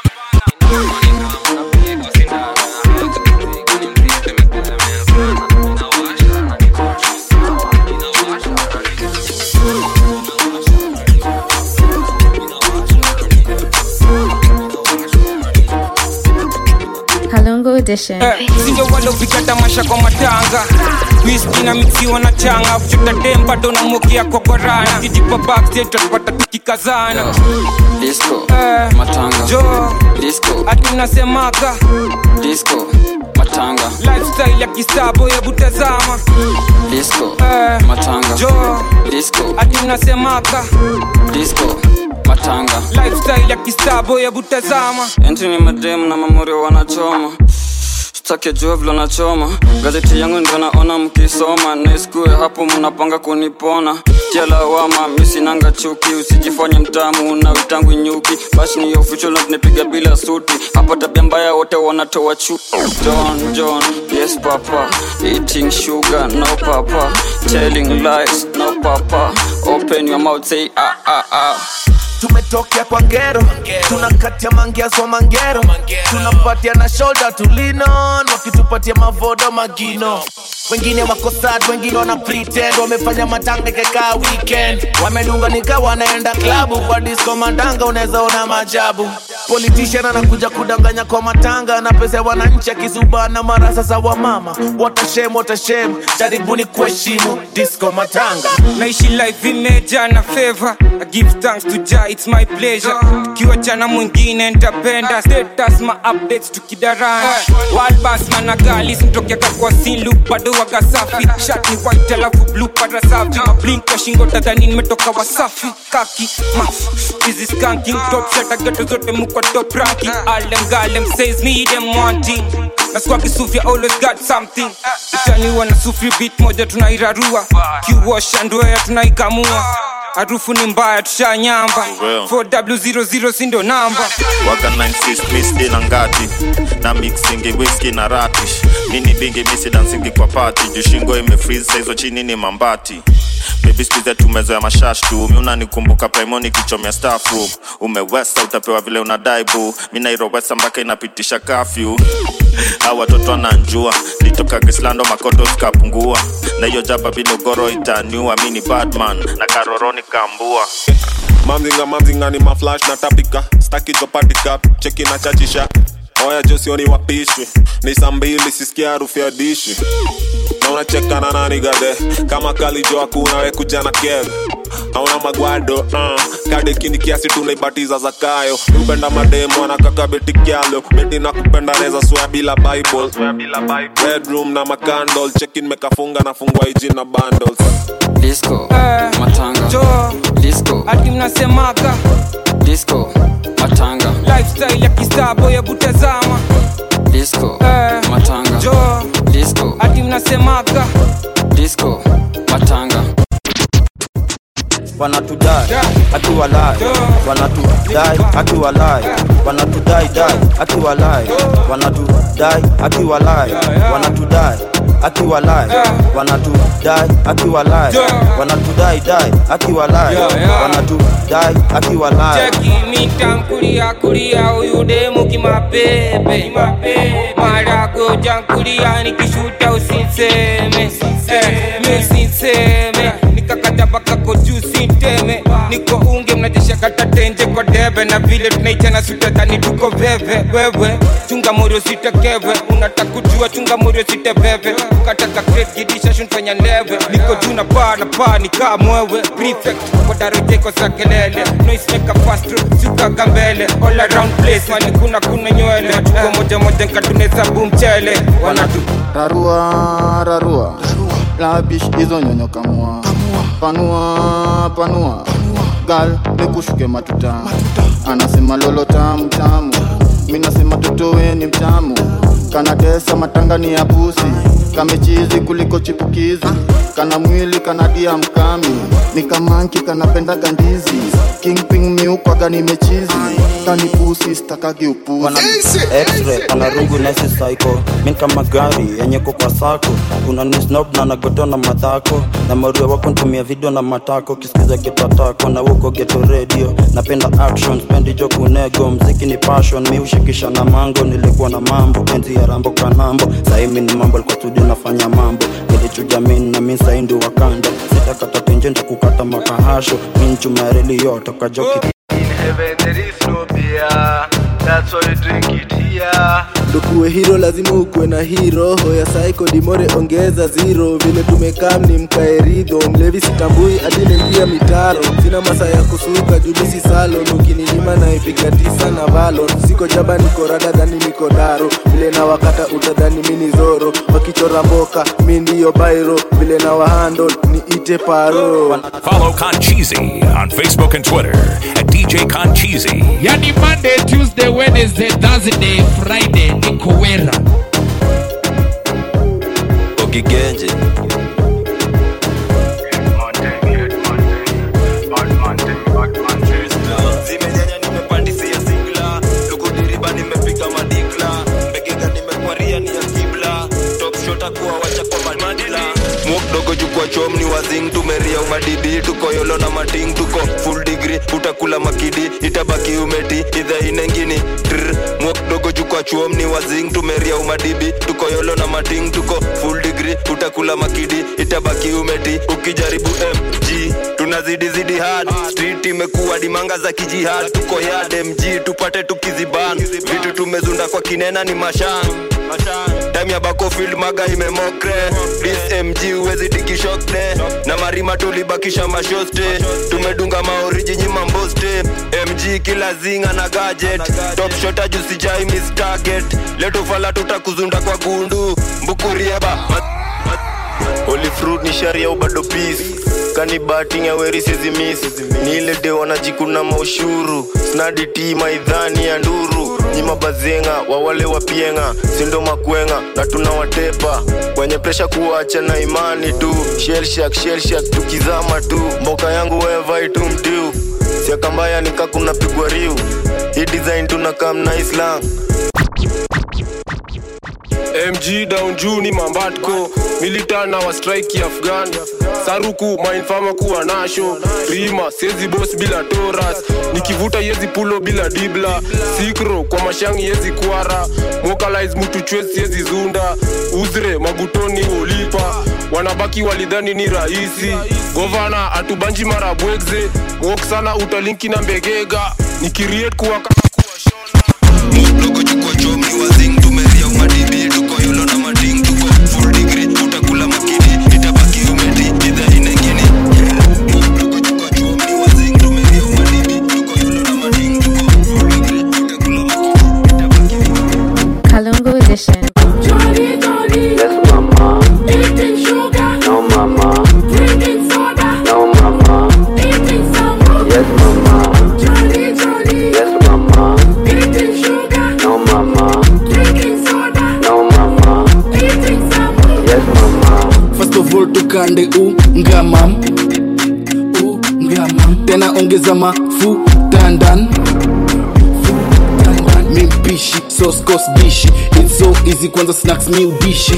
[SPEAKER 5] Kalungu Edition.
[SPEAKER 2] Eh, sindio walopika tamasha kwa matanga wiski na mixiwa na changa futa dem bado na mokia kokorana kijipa backstage tutapata tukikazana
[SPEAKER 4] disco
[SPEAKER 2] Eh,
[SPEAKER 4] matanga
[SPEAKER 2] jo
[SPEAKER 4] disco
[SPEAKER 2] ati unasemaga
[SPEAKER 4] disco matanga
[SPEAKER 2] lifestyle ya kisabo hebu tazama
[SPEAKER 4] disco
[SPEAKER 2] Eh,
[SPEAKER 4] matanga
[SPEAKER 2] jo
[SPEAKER 4] disco
[SPEAKER 2] ati unasemaga
[SPEAKER 4] disco matanga
[SPEAKER 2] lifestyle ya kisabo hebu tazama
[SPEAKER 4] enti ni madem na mamorio wanachoma stake jua vile nachoma gazeti yangu ndio naona mkisoma naiskue hapo mnapanga kunipona tia lawama misinanga chuki usijifanye mtamu na witangu nyuki basi ni official na tunapiga bila suti hapa tabia mbaya wote wanatoa chu John John yes papa eating sugar no papa telling lies no papa open your mouth say ah ah ah
[SPEAKER 9] tumetokea kwa ngero tunakatia mangiazo mangero tunapatia na shoulder tulinon wakitupatia mavodo magino wengine wako sad wengine wana pretend wamefanya matanga ikakaa weekend wamedunga nika wanaenda klabu kwa disco matanga unaweza ona majabu politician anakuja kudanganya kwa matanga na pesa ya wananchi akizubana mara sasa wa mama watashem watashem jaribuni kuheshimu disco matanga
[SPEAKER 2] naishi life imeja na favor I give thanks to Jah it's my pleasure tukiwa jana mwingine ntapenda status ma updates tukidarana world bus managalis mtokea kwa silu bado waga safi shati white alafu blue para safi mablink kwa shingo tadhani nimetoka wasafi kaki maf hizi skanking top shata geto zote mukwa top ranking all them girl them says me them wanting That's why Kisufia always got something Itaniwa na sufri beat moja tunairarua Kiwasha ndoea tunaikamua harufu ni mbaya tushanyamba
[SPEAKER 17] Well.
[SPEAKER 2] 4w00 sindo namba
[SPEAKER 17] waga 96 misti na ngati na mixingi whisky na ratish nini bingi misi dansingi kwa pati juu shingo imefreeze saizo chini ni mambati bebi skuize tumezoya mashash tu mi unanikumbuka primoni kichomya staff room umewesa utapewa vile unadai bu mi nairowesa mpaka inapitisha kafyu a watoto wananjua litoka gislando makoto skapungua na hiyo jaba bilogoro itaniua mi ni badman na karoroni kambua
[SPEAKER 22] mamzinga mamzinga ni maflash na tapika staki topatika cheki na chachisha oya josioni wapishwi ni saa mbili sisikia harufu ya dishi na unacheka na nani gade kama kalijo hakuna we kuja na kev hauna magwado uh. kadekini kiasi tunaibatiza zakayo upenda mademu anakaka beti kyalo beti na kupenda neza swea bila bible bedroom na makandol chekin mekafunga nafungwa iji na bundles
[SPEAKER 4] disco matanga disco
[SPEAKER 2] hadi mnasemaga
[SPEAKER 4] disco matanga
[SPEAKER 2] lifestyle ya kistabo hebu tazama
[SPEAKER 4] disco
[SPEAKER 2] Eh,
[SPEAKER 4] matanga
[SPEAKER 2] jo
[SPEAKER 4] disco
[SPEAKER 2] hadi mnasemaga
[SPEAKER 4] disco matanga
[SPEAKER 16] wanatudai akiwalai wanatudai akiwalai wanatudai dai akiwalai wanatudai akiwalai wanatudai akiwalai wanatudai akiwalai wanatudai dai akiwalai wanatudai akiwalai
[SPEAKER 2] cheki mitankulia kulia huyu demu kimapebe marago jankulia nikishuta usinseme Eh, mi usinseme nikakata bakako juu sinteme niko unge mnajesha kata tenje kwa debe na vile tunaichana sutatani tuko veve wewe chunga morio sitekeve unataka kujua chunga morio siteveve ukataka crate gidisha shunfanya leve niko juu na paa na paa nikaa mwewe prefect kwa darojeko za kelele noise maker fast sukaga mbele all around place mani kuna kuna nywele tuko moja moja nkatuneza mchele wanatu
[SPEAKER 20] rarua rarua labish hizo nyonyo kamua panua panua gal nikushuke matuta anasema lolo tamu tamu mi nasema totowe ni mtamu kanatesa matanga ni ya pusi kamechizi kuliko chipukizi kana mwili kanadia mkami ni kamanki kanapenda ndizi kingping miukwaga nimechizi kani pusi stakagi upuzi
[SPEAKER 16] Wana X-ray, ana rungu nesi psycho min kama gari yenye ko kwa sako kuna ni snob na nagoto na madhako na maruo wako ntumia video na matako kisikiza kitatako na uko geto radio napenda action spendi jo kunego mziki ni passion mi ushikisha na mango nilikuwa na mambo enzi ya rambo kanambo saimi ni mambo alikuwa studio nafanya mambo nilichuja min na min saindi wakanda sitakata tenje ntakukata makahasho min chumareli yote kajoki
[SPEAKER 9] heaven there is no beer. That's why we drink it here.
[SPEAKER 12] ndokuwe hiro lazima ukuwe na hii roho ya saiko dimore ongeza zero vile tumekam ni mkaeridho mlevi sitambui adinengia mitaro sina masa ya kusuka julisi salon ukininyima naipiga tisa na valon siko jaba niko rada dhani niko daro vile na wakata utadhani mini zoro wakichora mboka mi ndiyo bairo vile na wahando ni ite paro
[SPEAKER 1] Follow Concheesy on Facebook and Twitter at DJ Concheesy.
[SPEAKER 21] yani monday tuesday wednesday thursday friday niko wera
[SPEAKER 16] ogigenje
[SPEAKER 6] zimenyanya nimepandisia sigla lukudiriba nimepiga madikla mbegega nimekwaria ni ya kibla topshota kuwa wacha kwa madila mukdogo jukwa chom ni wazing tumeria umadidi tuko yolo na mating tuko full degree utakula makidi itabaki umeti idha inengini Trr. mukdogo jukwa chom ni wazing tumeria umadibi tuko yolo na mating tuko full degree utakula makidi itabaki umeti ukijaribu mg tunazidi zidi hard street imekuwa dimanga za kijihad tuko yard mg tupate tukiziban vitu tumezunda kwa kinena ni mashan time ya bakofield maga imemokre this mg uwezi tikishokne na marima tulibakisha mashoste tumedunga maoriji nyima mboste mg kila zinga na gadget top shota jusijai miss target leto fala tutakuzunda kwa gundu mbukurieba Ma- ma-
[SPEAKER 13] ni sharia au bado peace kani bating ya weri sizi miss ni ile de wanajikuna maushuru snadi ti maidhani ya nduru nyima bazenga wawale wapienga sindo makwenga na tunawatepa kwenye presha kuacha na imani tu shelshak shelshak tukizama tu mboka yangu wevai tu mtiu siakambaya nikakuna pigwa riu hii design tunakam na islang
[SPEAKER 14] mg down juu ni mambatko militana wa strike afghan saruku mainfama kuwa nasho rima sezi bos bila toras nikivuta yezi pulo bila dibla sikro kwa mashangi yezi kwara mokalais mutu chwes yezi zunda uzre magutoni ulipa wanabaki walidhani ni rahisi govana atubanji mara bwegze wok sana utalinki na mbegega nikiriet kuwa kama
[SPEAKER 5] Kalungu edition.
[SPEAKER 23] Yes, mama. Eating sugar. No, mama. Drinking soda. No, mama. Eating salmon. Yes, mama. Johnny, Johnny. Yes, mama. Eating sugar. No, mama. Drinking soda. No, mama. Eating salmon. Yes, mama.
[SPEAKER 10] First of all tukande ungamam ungamam tena ongeza mafuta ndani mimpishi soskos dishi It's so easy kwanza snacks mi udishi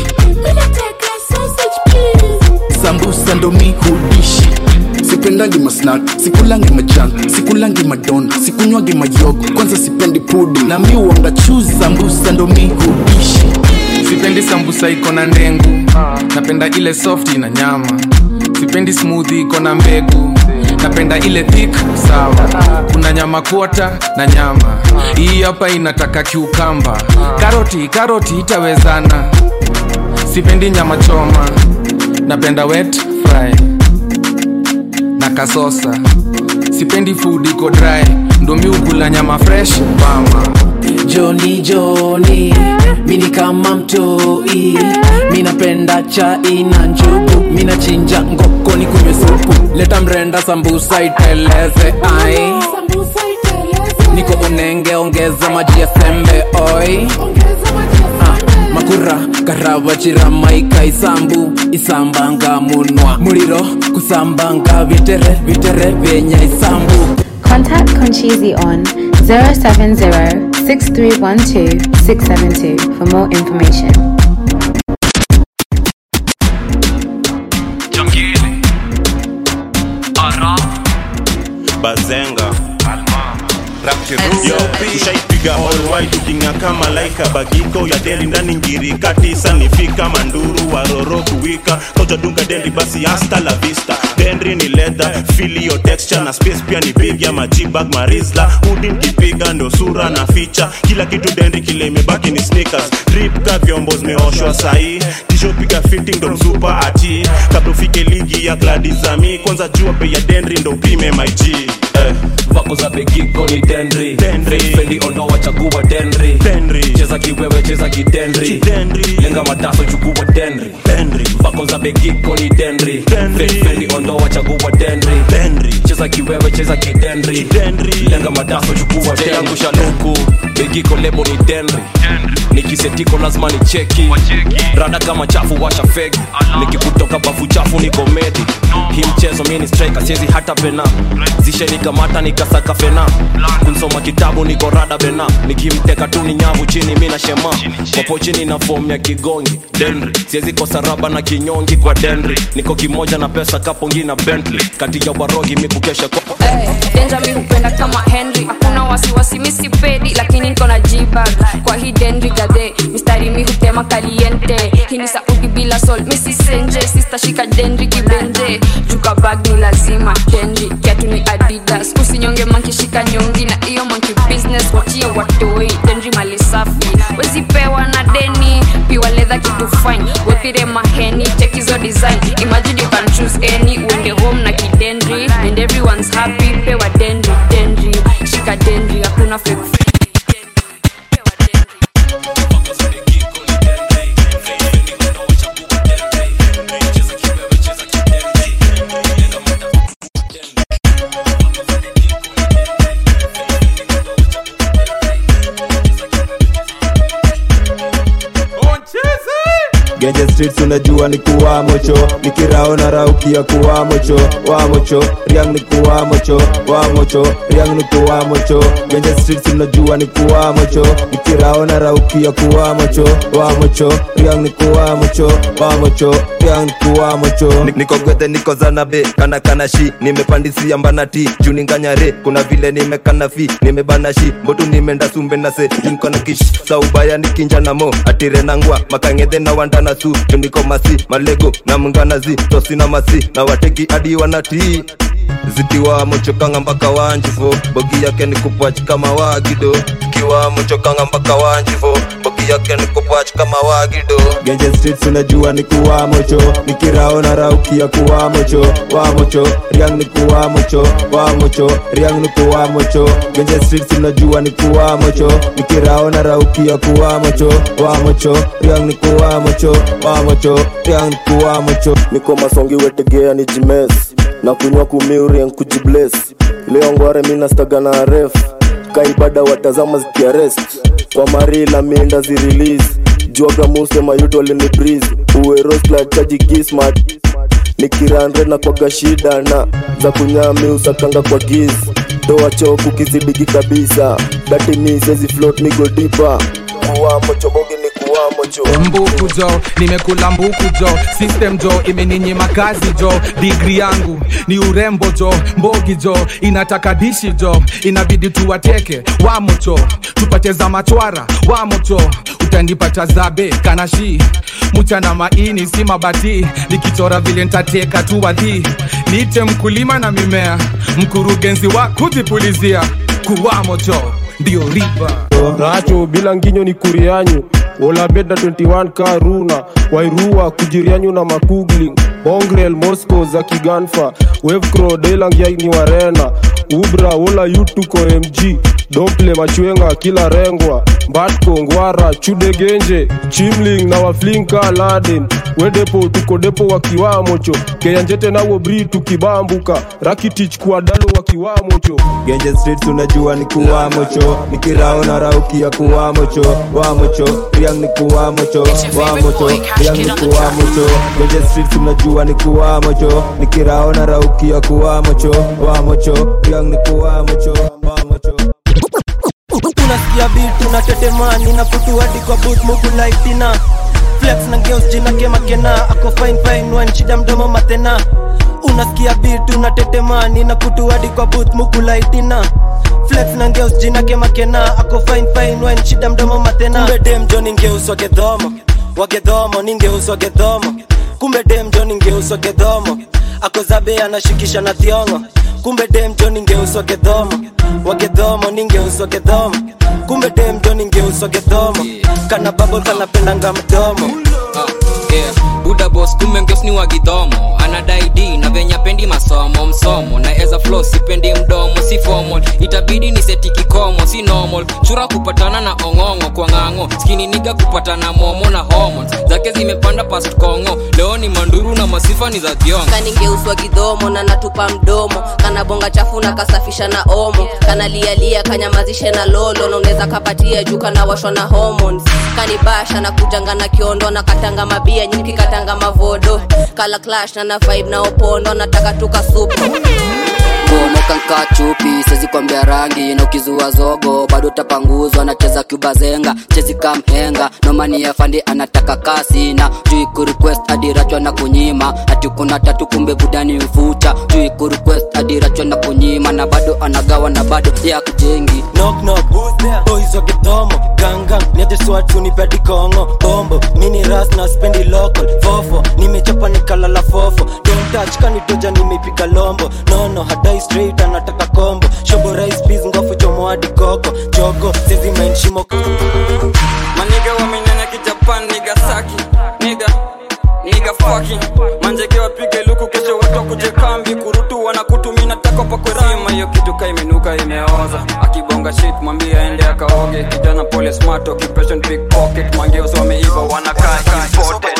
[SPEAKER 10] sambusa ndo mi hudishi sipendangi masnak sikulangi machan sikulangi madon sikunywangi mayogo kwanza sipendi pudi na mi uanga chuzi sambusa ndo mi hudishi
[SPEAKER 8] sipendi sambusa iko na ndengu napenda ile soft na nyama sipendi smoothie iko na mbegu napenda ile thick sawa kuna nyama kuota na nyama hii hapa inataka kiukamba karoti karoti itawezana sipendi nyama choma napenda wet fry na kasosa sipendi food iko dry ndo mi ukula nyama fresh mama
[SPEAKER 10] joni joni mini kama mtoi minapenda chai na njugu minachinja ngokoni kunywe supu leta mrenda sambusa iteleze ai niko unenge ongeza maji ya sembe oi Ah, makura karava chiramaika isambu isambanga munwa muliro kusambanga vitere vitere vyenya isambu
[SPEAKER 5] Contact Conchizi on 070 6312 672 for more information.
[SPEAKER 17] bazenga Yo, tushaipiga holwai tuking'aka malaika bagiko ya deli ndani ngirika tisa nifika manduru waroro kuwika kojadunga dendi basi hasta la vista dendri ni leather filio texture na space pia ni big ya majibag marisla udi nkipiga ndo sura na ficha kila kitu dendri kile imebaki ni sneakers drip ka vyombo zimeoshwa sahii tisho piga fitting ndo msupa ati kabla ufike ligi ya gladizami kwanza jua bei ya dendri ndo upime mig eh.
[SPEAKER 19] vako za begiko ni dendri fendi ondoa chagua dendri cheza kiwewe cheza kidendri lenga mataso chukua dendri vako za begiko ni dendri fendi ondoa chagua dendri cheza kiwewe cheza kidendri lenga mataso chukua dendri yangu shaluku begiko lebo ni dendri nikisetiko lazima ni cheki rada kama chafu washa fegi nikikutoka bafu chafu ni komedi hii mchezo mi ni striker siezi hata pena zishenikamata nikasaka fena kunsoma kitabu niko rada bena nikimteka tu ni nyavu chini mi na shema popo chini na fomu ya kigongi denri siezi kosa raba na kinyongi kwa denri niko kimoja na pesa kapongi na bentley kati ya warogi mi kukesha kwa
[SPEAKER 24] denja mi hupenda kama henry hakuna wasiwasi mi sipedi lakini niko na jibag kwa hii denri gadhe mistari mi hutema kaliente hii ni saudi bila sol mi sisenje sistashika denri kibenje juka bag ni lazima denri kiatu ni adidas usinyonge mankishika nyongi na iyo manki business wachie watoi denri mali safi wezipewa na deni piwa ledha kitu fine wethire maheni chekizo design imagine you can choose any uende home na kidendri and everyone's happy pewa dendri dendri shika dendri hakuna fake
[SPEAKER 3] genje streets unajua ni kuwa mocho nikirao na raukia kuwa mocho wa mocho riang ni kuwa mocho wa mocho riang ni kuwa mocho genje streets unajua ni kuwa mocho nikirao na raukia kuwa mocho wa mocho riang ni kuwa mocho wa mocho riang ni kuwa mocho
[SPEAKER 6] Ni- niko gwethe niko zanabe kana kana shi nimepandisia mbana ti juu ninganyare kuna vile nimekana fi nimebana shi mbotu nimeenda sumbe na se nkona kish saubaya nikinja na mo atire nangwa makangedhe na wandana su juu niko masi malego na mnganazi tosi na masi na wateki adi wanatii zikiwa mochokanga mpaka wanjifo bogi yake ni kupwach kama wagido kiwa mochokanga mpaka wanjifo bogi yake ni kupwach kama wagido
[SPEAKER 3] genje streets unajua ni kuwa mocho nikirao na raukia kuwa mocho wa mocho riang ni kuwa mocho wa mocho riang ni kuwa mocho genje streets unajua ni kuwa mocho nikirao na raukia kuwa mocho wa mocho riang ni kuwa mocho wa mocho riang ni kuwa mocho
[SPEAKER 13] niko masongi wetegea ni jimes na kunywa kumiurien kujibles leo ngware minastaga na ref kaibada watazama zikiarest kwa marila minda zirelease juaga muse mayuto alini breeze uwerosla chaji kismat nikiranre na kwaga shida na za kunyami usakanga kwa giz toa choku kizidigi kabisa dati mi sezi float migo dipa kuwamo chobogi ni kuwamo cho
[SPEAKER 8] mbuku jo nimekula mbuku jo system jo imeninyima kazi jo digri yangu ni urembo jo mbogi jo inataka dishi jo inabidi tuwateke wamocho tupate za machwara wamocho utanipata zabe kanashi mchana maini si mabati nikichora vile ntateka tu wadhi niite mkulima na mimea mkurugenzi wa kujipulizia kuwamocho ndio riba
[SPEAKER 14] racho bila nginyo ni kurianyu olabeda 21 karuna wairua kujirianyu na makugling bongrel moscow za kiganfa wevcro delangiai ni warena ubra wola yutuko mg dople machwenga kila rengwa mbatko ngwara chudegenje chimling na waflinka laden wedepo tuko depo wakiwamocho keyanjete nawo bri tukibambuka rakitich kuadalo wakiwamocho
[SPEAKER 3] genje streets unajua ni kuwa mocho nikirao na raukia kuwa mocho wa mocho riang ni kuwa mocho wa mocho riang ni kuwa mocho genje streets unajua ni kuwa mocho nikirao na raukia kuwa mocho wa mocho riang ni kuwa mocho wa mocho
[SPEAKER 7] unasikia vitu na tetemani na kutuadi kwa booth mukulaitina flex na geos jina kemakena ako fine fine wan shida mdomo matena unasikia vitu na tetemani na kutuadi kwa booth mukulaitina flex na ngeus jina kemakena ako fine fine wan shida mdomo matena kumbe dem jo ningeus wagedhomo wagedhomo ningeus wagedhomo kumbe dem jo ningeus wagedhomo ako zabe anashikisha na thiongo kumbe dem jo ningeus wagedhomo wagedhomo ningeus wagedhomo kumbe dem jo ningeus wagedhomo kana babo kanapendanga mdomo
[SPEAKER 2] yeah. buda bos kumbe ngeos ni wagidhomo anadai d na venye pendi masomo msomo na eza flo sipendi mdomo si formal itabidi ni seti kikomo si normal chura kupatana na ong'ong'o kwa ng'ang'o skini niga kupatana momo na hormones zake zimepanda past kongo leo ni manduru na masifa ni za thiongo
[SPEAKER 18] kaningeuswa kidhomo na natupa mdomo kana bonga chafu na kasafisha na omo kana lialia kanyamazishe na lolo na unaweza kapatia juu kana washwa na hormones kanibasha na kujanga na kiondo na katanga mabia nyingi katanga mavodo kala clash na na vibe na opondo nataka tuka supu
[SPEAKER 11] bomoka nka chupi sezi kwambia rangi na ukizua zogo bado tapanguzwa nacheza kubazenga chezi kamhenga nomani ya fandi anataka kasi na jui kurequest adirachwa na kunyima ati kuna tatu kumbe budani ufuta jui kurequest adirachwa na kunyima na bado anagawa na bado ya kujengi
[SPEAKER 7] knock knock who's there boys wa kidhomo ganga niaje swatu nipedi kongo bombo mini ras na spendi local fofo nimechapa nikalala fofo don't touch kanitoja nimeipiga lombo nono hadai straight anataka kombo shobo rice peas ngofu chomo hadi koko jogo sezi mainshimo
[SPEAKER 4] maniga wamenyanya kijapan nigasaki niga niga fucking manjege wapige luku kesho watu wakuje kambi kurutu wanakutumina tako pakwerima hiyo kitu ka imenuka imeoza akibonga shit mwambie aende akaoge kijana pole smart occupation big pocket mangeos wameiva wanakaa imported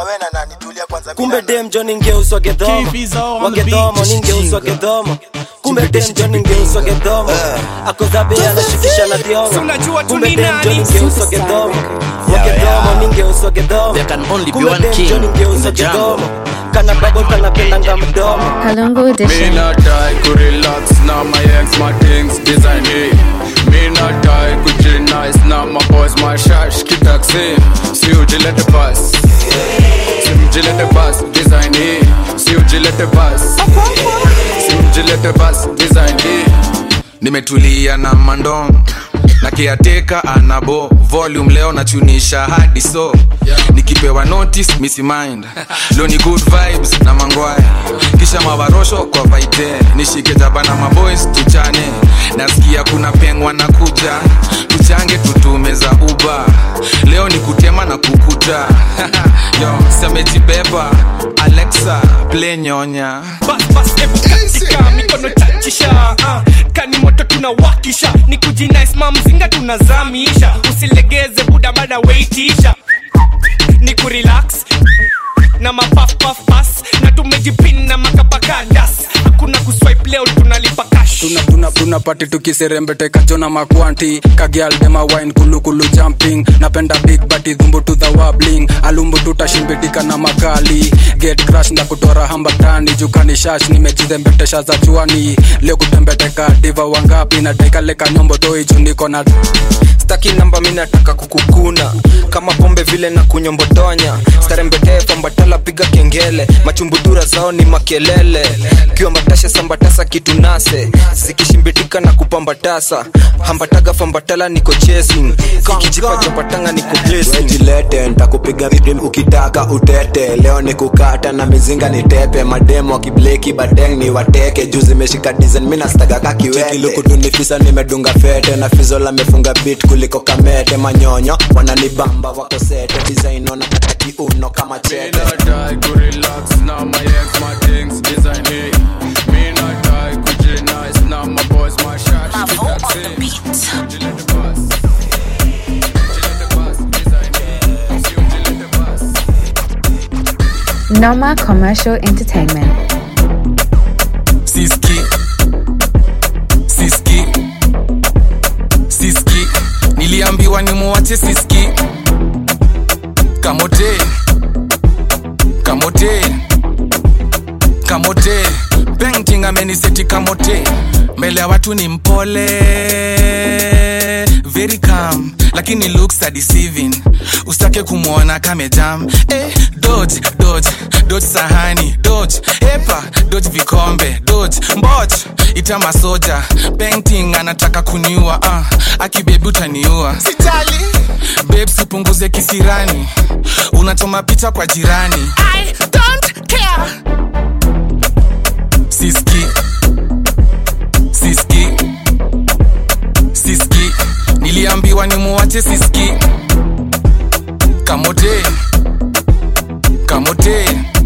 [SPEAKER 7] kumbe dem jo ningeuswa gedhomo wagedhomo ningeuswa gedhomo kumbe denjo ningeuswa gedhomo akozabe anashikisha na thiongo kumbe denjo ningeuswa gedhomo wagedhomo ningeuswa gedhomo kumbe denjo ningeuswa gedhomo kana babo kanapendanga mdomo
[SPEAKER 5] Kalungu
[SPEAKER 9] Me
[SPEAKER 5] edition.
[SPEAKER 9] not die, could relax, now my ex, my things design it. Me not die, could chill nice, now my boys, my shash, keep taxi. See you, let the bus. See you, let the bus, design it. See you, let the bus. See you, let the bus, design it.
[SPEAKER 15] nimetulia na mandom na kiateka anabo volume leo nachunisha hadi so nikipewa notice misi mind leo ni good vibes na mangwaya kisha mawarosho kwa vaite nishike jaba na maboys tuchane nasikia kuna pengwa na kuja tuchange tutume za uba leo ni kutema na kukuta yo semejibeba alexa play nyonya
[SPEAKER 20] bas bas ebu katika mikono chachisha uh, kani moto tunawakisha ni kujinaisma mzinga tunazamisha usilegeze buda bada weitisha ni kurelax na mapafpafpas na tumejipina makapakandas hakuna kuswipe leo tunalipa cash
[SPEAKER 9] tuna tuna tuna pati tukiserembeteka jona makwanti kagialdema wine kulukulu jumping napenda big bati dhumbu to the wabling alumbu tutashimbitika na makali get crash na kutora hambatani jukani shash nimejizembetesha za chuani leo kutembeteka diva wangapi na daikaleka nyombo toichu niko na
[SPEAKER 12] staki namba mi nataka kukukuna kama pombe vile na kunyombotonya starembetee fambatala piga kengele machumbudura zao ni makelele kiwambatasha sambatasa kitu nase zikishimbitika na kupambatasa hambataga fambatala niko chasing kikijipa chapatanga niko blessing
[SPEAKER 3] jilete ntakupiga vipi ukitaka utete leo ni kukata na mizinga ni tepe mademo akibleki badeng ni wateke juu zimeshika dizen mi nastaga kakiwetelukudunifisa nimedunga fete na fizola mefunga bit kuliko kamete manyonyo wananibamba wako sete disaino na kata kiuno kama
[SPEAKER 9] Me
[SPEAKER 3] chete
[SPEAKER 9] not die, could relax, now my ex, my things design it. Me not die, could chill nice, now my boys, my shash, keep taxi.
[SPEAKER 5] Noma Commercial Entertainment.
[SPEAKER 15] siski siski siski niliambiwa nimuwache siski kamote kamote kamote painting ameniseti kamote mbele ya watu ni mpole very calm lakini looks are deceiving usitake kumwona kamejam eh, dodge dodge dodge sahani dodge epa dodge vikombe dodge mboch ita masoja painting anataka kuniua uh, akibebi utaniua sitali babes upunguze kisirani unachoma picha kwa jirani I don't care. siski siski siski niliambiwa nimuwache siski kamote kamote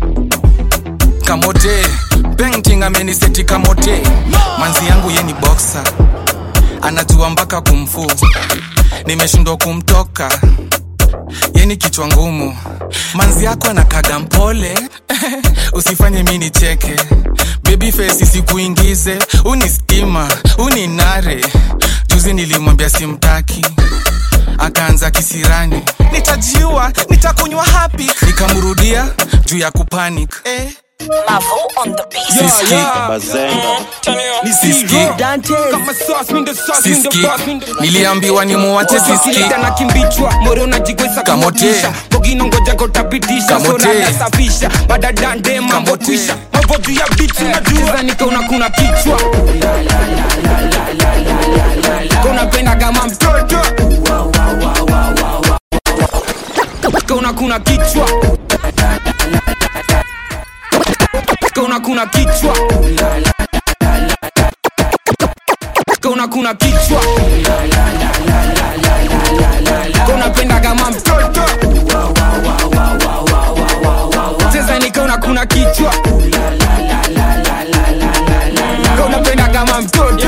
[SPEAKER 15] kamote painting ameniseti kamote manzi yangu ye ni boxer anajua mpaka kumfu nimeshindwa kumtoka ye ni kichwa ngumu manzi yako anakaga mpole usifanye mi nicheke baby face sikuingize uni stima uni nare juzi nilimwambia simtaki akaanza kisirani nitajiua nitakunywa hapi nikamrudia juu ya kupanic eh. Siski. Siski. Siski. niliambiwa nimuwache siski
[SPEAKER 2] na kimbichwa moro unajigweza
[SPEAKER 15] Kamote.
[SPEAKER 2] kumotisha bogino ngoja kotapitisha
[SPEAKER 15] Kamote.
[SPEAKER 2] sora nasafisha badadande mambo kwisha mambo juu ya bichi unajua nikaona kuna kichwa konapenda kama mtoto kauna kuna kichwa kauna kuna kichwa kauna kuna kichwa kaunapenda kama mtoto cheza nikaona kuna kichwa kaunapenda kama mtoto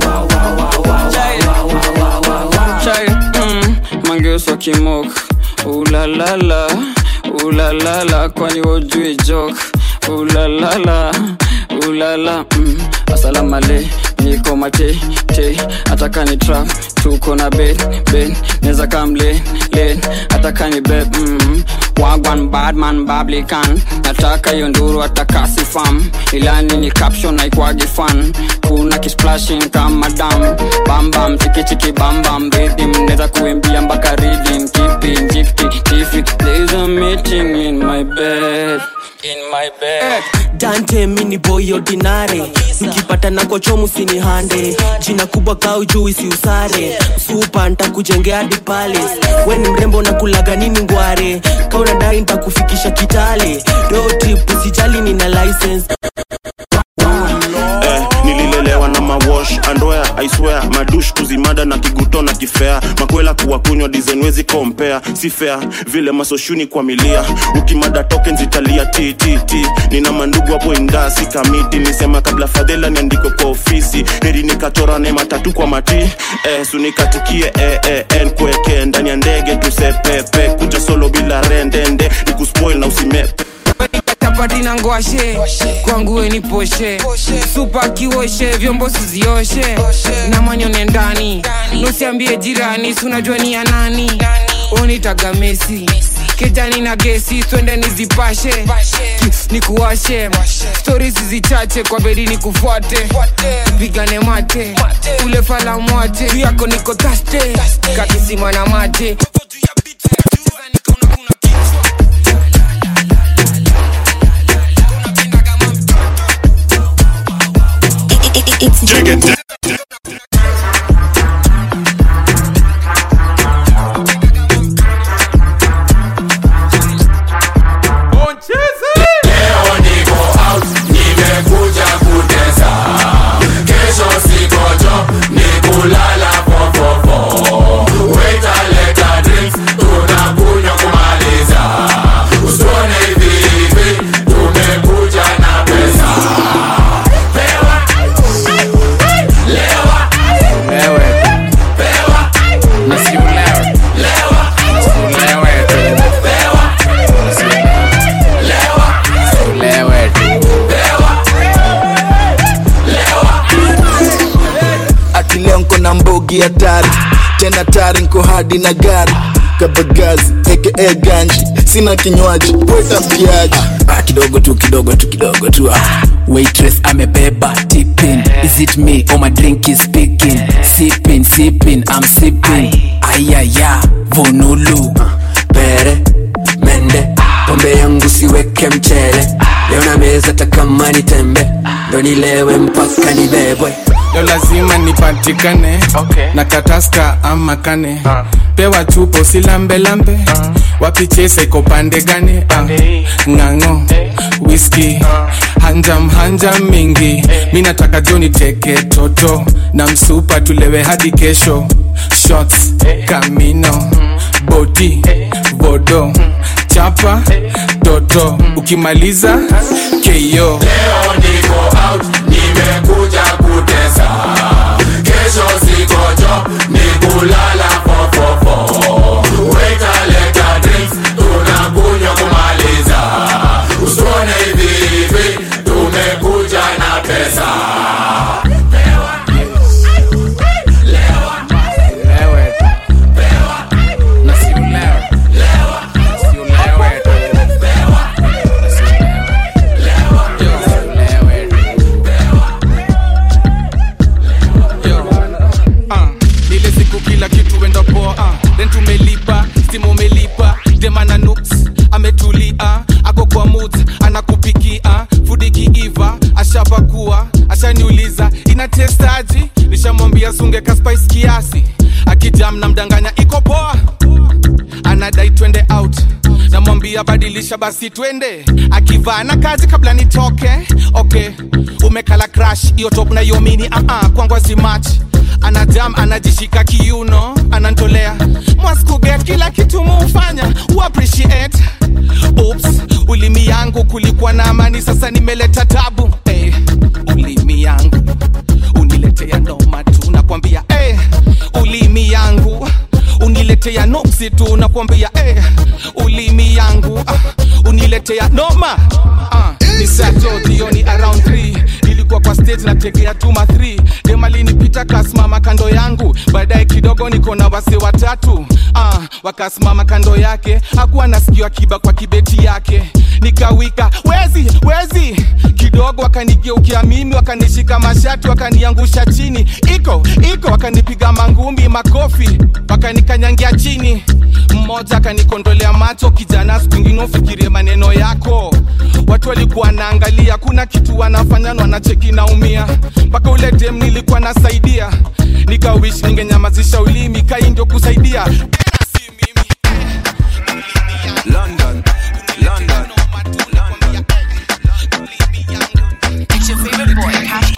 [SPEAKER 4] Chai, mm, mangeuswa kimok ulalala ulalala kwani wojui jok ulalala ulala mm, asalamu male niko mate te ataka ni trap tuko na ben ben neza kam len len ataka ni beb mm wagwan badman bablikan nataka hiyo nduru atakasi fam ilani ni caption naikwagi fan kuna kisplashing kama dam bambam chikichiki bambam rhythm neza kuimbia mpaka rhythm kipi njikti tifi there's a meeting in my bed in my bed
[SPEAKER 7] dante mini boy ordinare nikipata na kochomu sini hande jina kubwa kau juu isiusare supa ntakujengea hadi pale we ni mrembo na kulaga nini ngware kaunadai ntakufikisha kitale rotrip usijali nina license
[SPEAKER 17] eh, nililelewa na mawash andoya aiswea madush kuzimada na kiguto na kifea makwela kuwa kunywa dizenwezi kompea si fea vile masoshuni kwa milia ukimada token zitalia ttt nina mandugu hapo indasi kamiti nisema kabla fadhela niandiko kwa ofisi heri nikachorane matatu kwa mati eh, sunikatikie eh, eh, en kweke ndani ya ndege tusepepe kuja solo bila rendende nikuspoil na usimepe
[SPEAKER 2] chapati na ngwashe kwangu we ni poshe supa kioshe vyombo sizioshe na manyone ndani nusiambie jirani sunajua ni ya nani unitaga mesi kejani na gesi twende nizipashe nikuwashe stori zizichache kwa bedi nikufuate pigane mate ule fala mwate juu yako niko taste kakisima na mate
[SPEAKER 1] Leo niko out, nimekuja kutesa. Kesho siko job, ni kulala fofofo. Waiter leta drinks, tunakunywa kumaliza. Usione hivi hivi, tumekuja na pesa. Pewa, lewa,
[SPEAKER 8] Lewe,
[SPEAKER 1] pewa,
[SPEAKER 8] na si ulewe.
[SPEAKER 1] lewa,
[SPEAKER 8] Ulewe tu.
[SPEAKER 1] pewa, lewa,
[SPEAKER 8] Ulewe tu.
[SPEAKER 16] ati leo nko na mbogi hatari tena tari nko hadi na gari kabagazi aka ganji sina kinywaji weta mpiaji
[SPEAKER 10] Ah, kidogo tu kidogo tu kidogo tu ah. waitress amebeba tipping is it me or my drink is speaking sipping sipping i'm sipping ayaya vonulu
[SPEAKER 21] pere mende pombe yangu siweke mchele leo na meza takamani tembe ndo nilewe mpaka nibebwe
[SPEAKER 8] leo lazima nipatikane okay. na kataska ama kane uh. pewa chupo silambelambe uh. wapichesa iko pande gani uh. ng'ang'o whisky uh. hanjam hanjam mingi hey. mi nataka joni teke toto na msupa tulewe hadi kesho shots hey. kamino mm. boti hey. vodo mm. chapa hey. toto mm. ukimaliza keyo
[SPEAKER 1] Leo niko out, nimekuja kutesa. Kesho siko job, ni kulala fofofo. Waiter leta drinks, tunakunywa kumaliza. Usione hivi hivi, tumekuja na pesa.
[SPEAKER 8] Lewe tu. Na si ulewe. Si ulewe tu. Ah, ile siku kila kitu enda poa ah. then tumelipa simu umelipa demana nuks ametulia ako kwa mut anakupikia fudi kiiva ashapakua ashaniuliza inatestaji nishamwambia sunge kaspice kiasi akijam na mdanganya iko poa anadai twende out namwambia badilisha basi twende akivaa na kazi kabla nitoke okay umekala crash hiyo top na hiyo mini uh -uh, kwangu si match anajam anajishika kiuno anantolea mwaskuge kila kitu muufanya uappreciate Oops, ulimi yangu kulikuwa na amani sasa nimeleta tabu hey, ulimi yangu uniletea noma tu nakwambia hey, ulimi yangu uniletea noksi tu nakwambia hey, ulimi yangu ah, uniletea noma ah, ni sato jioni around 3 nilikuwa
[SPEAKER 19] nilikuwa kwa stage na tegea tuma 3 demalinipita kasimama kando yangu baadaye kidogo niko na wase watatu ah, wakasimama kando yake hakuwa nasikiwa kiba kwa kibeti yake nikawika wezi wezi kidogo wakanigeukia mimi wakanishika mashati wakaniangusha chini iko iko wakanipiga mangumi makofi wakanikanyangia chini mmoja akanikondolea macho kijana siku ingine ufikirie maneno yako watu walikuwa naangalia kuna kitu wanafanya na wanacheki naumia mpaka ule dem nilikuwa nasaidia nikawish ningenyamazisha ulimi kai ndio kusaidia
[SPEAKER 22] London, London.
[SPEAKER 23] It's your favorite boy, Cash.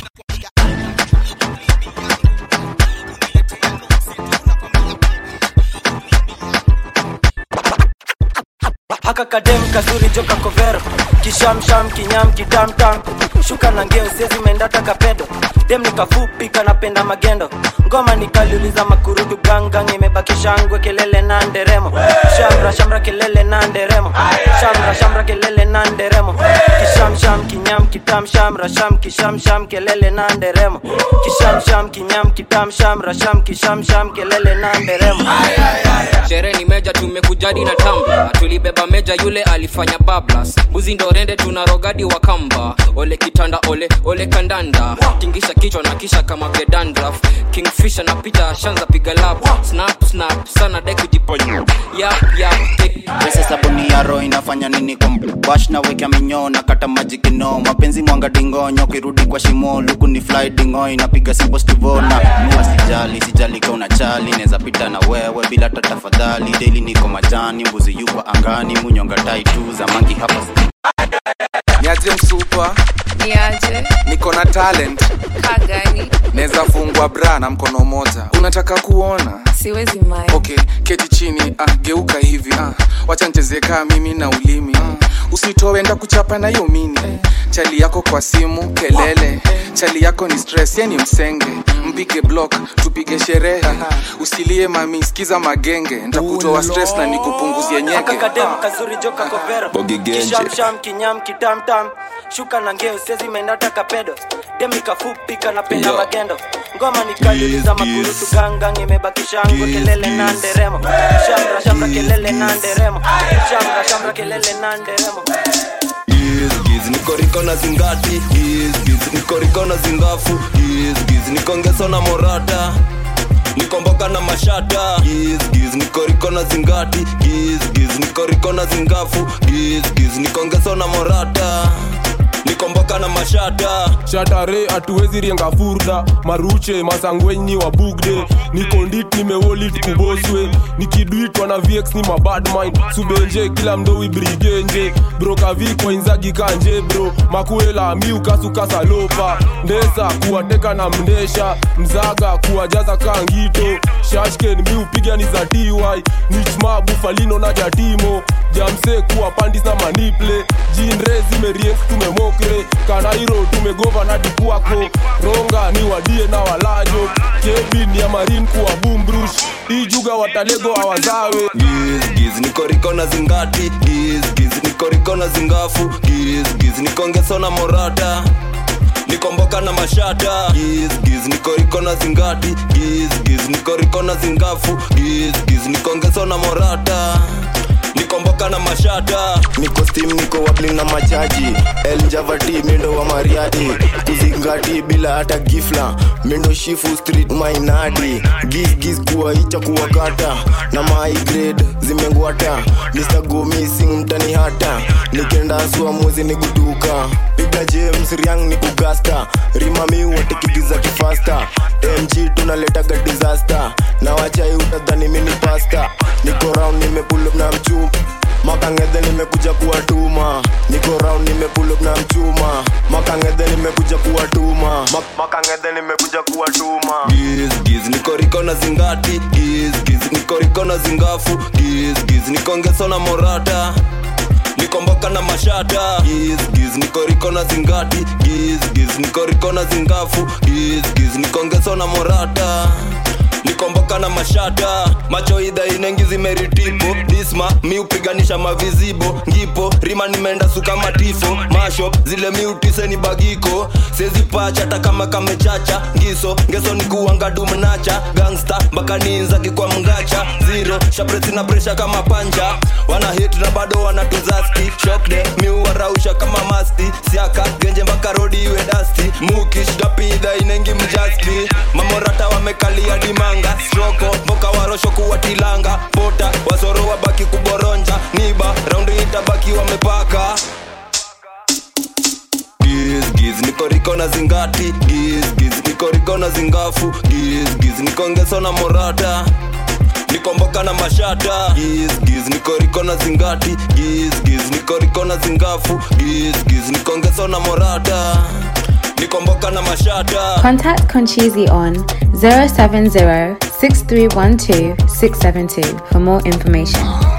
[SPEAKER 7] haka kadem kazuri joka kovero kishamsham kinyam kitamtam shuka na ngeo sezi mendata kapedo dem nikafupi kanapenda magendo ngoma nikaliuliza makurudu gangang imebaki shangwe kelele na nderemo shamra shamra kelele na nderemo shamra shamra kelele na nderemo kishamsham kinyam kitam shamra sham kishamsham kelele na nderemo kishamsham kinyam kitam shamra sham kishamsham kelele na nderemo
[SPEAKER 24] sherehe ni meja tumekujadi na tamba tulibeba meja yule alifanya bablas buzi ndo rende tuna rogadi wa kamba ole kitanda ole ole kandanda tingisha kichwa na kisha kama gedandraf kingfisha na pita shanza piga lap snap snap sana dai kujiponya yap yap
[SPEAKER 25] pesa sabuni ya roho inafanya nini kwa bash na wekea minyoo na kata maji kino mapenzi mwanga dingonyo kirudi kwa shimo luku ni fly dingo inapiga simple stivona mua sijali sijali ka una chali neza pita na wewe bila hata tafadhali daily niko majani mbuzi yuko angani munyonga tai tu za mangi hapa
[SPEAKER 26] niaje msupa
[SPEAKER 23] Niaje?
[SPEAKER 26] niko na talent
[SPEAKER 23] Kagani?
[SPEAKER 26] naweza fungwa bra na mkono moja unataka kuona
[SPEAKER 23] Siwezi mai.
[SPEAKER 26] okay keti chini ah, geuka hivi ah, wacha nicheze kaa mimi na ulimi ah, usitoe enda kuchapa na hiyo mini chali yako kwa simu kelele chali yako ni stress ye ni msenge mpige block tupige sherehe usilie mami sikiza magenge ntakutoa stress na nikupunguzie nyege
[SPEAKER 7] haka kadem kazuri joka kovero
[SPEAKER 26] Bogi genje.
[SPEAKER 7] kishamsham kinyam kitamtam shuka na ngeo sezi mendata kapedo dem nikafupi kanapenda
[SPEAKER 22] Yo.
[SPEAKER 7] magendo ngoma nikaliuliza makurutu gangang imebaki shangwe kelele na nderemo shamra shamra kelele na nderemo shamra shamra kelele na nderemo
[SPEAKER 22] Giz, niko riko na zingati Giz, giz, niko riko na zingafu Giz, giz, niko ngeso na morata niko mboka na mashata Giz, giz, niko riko na zingati Giz, giz, niko riko na zingafu Giz, giz, niko ngeso na morata niko mboka na mashata
[SPEAKER 14] shatare hatuwezi rienga furda maruche masangwenyi wa bugde niko ndit nimewolit kuboswe nikidwitwa na vx ni mabadmind subenje kila mdowi brigenje brokavikwa inzagi kanje bro makuela miukasukasalopa ndesa kuwateka na mndesha mzaga kuwajaza kangito shashken miupiga ni za ty nichma bufalino na jatimo jamse kuwa pandis na maniple jinre zimeriek tumemokre kanairo tumegova na dikwako ronga ni wadie na walajo kebin ya marin kuwa bumbrush ijuga watalego awazawe
[SPEAKER 22] Giz, giz, niko riko na zingati Giz, giz, niko riko na zingafu Giz, giz, niko ngeso na morata niko mboka na mashata Giz, giz, niko riko na zingati Giz, giz, niko riko na zingafu Giz, giz, niko ngeso na morata niko mboka na mashata
[SPEAKER 13] niko steam niko wabling na machaji eljavati mindo wa mariati kuzingati bila hata gifla mindo shifu street mainadi gizgiz kuwa icha kuwakata na my grade zimengwata mr go missing mtani hata nikenda sua mwezi ni guduka piga james riang ni kugasta rimami watikigiza kifasta mg tunaletaga disaster na wachai utadhani mini pasta niko round nimepulup na mchuma makangedhe nimekuja kuwatuma niko round nimepulup na mchuma makangedhe nimekuja kuwatuma Mak- makangedhe nimekuja kuwatuma
[SPEAKER 22] Giz, giz, niko riko na zingati Giz, giz, niko riko na zingafu Giz, giz, niko ngeso na morata niko mboka na mashata Giz, giz, niko riko na zingati Giz, giz, niko riko na zingafu Giz, giz, niko ngeso na morata nikomboka na mashata macho idha inengi zimeritipo disma mi upiganisha mavizibo ngipo rima nimeenda suka matifo masho zile miutise ni bagiko sezi pacha hata kama kamechacha ngiso ngeso ni kuangadu mnacha gangsta mpaka niinzaki kwa mgacha zero shapresi na presha kama panja wana hit na bado wanatuzaski shokde miuwarausha kama masti siaka genje mpaka rodi iwe dasti mukish dapidha inengi mjasti mamorata wamekalia dimanga stroko mboka warosho kuwatilanga pota wasoro wabaki kuboronja niba raundi itabaki wamepaka Giz, giz, niko riko na zingati giz, giz, niko riko na zingafu giz, giz, niko ngeso na morata nikomboka na mashata giz, giz, niko riko na zingati giz, giz, niko riko na zingafu giz, giz, niko ngeso na morata nikomboka na mashata
[SPEAKER 5] Contact Conchizi on 070 6312 672 for more information.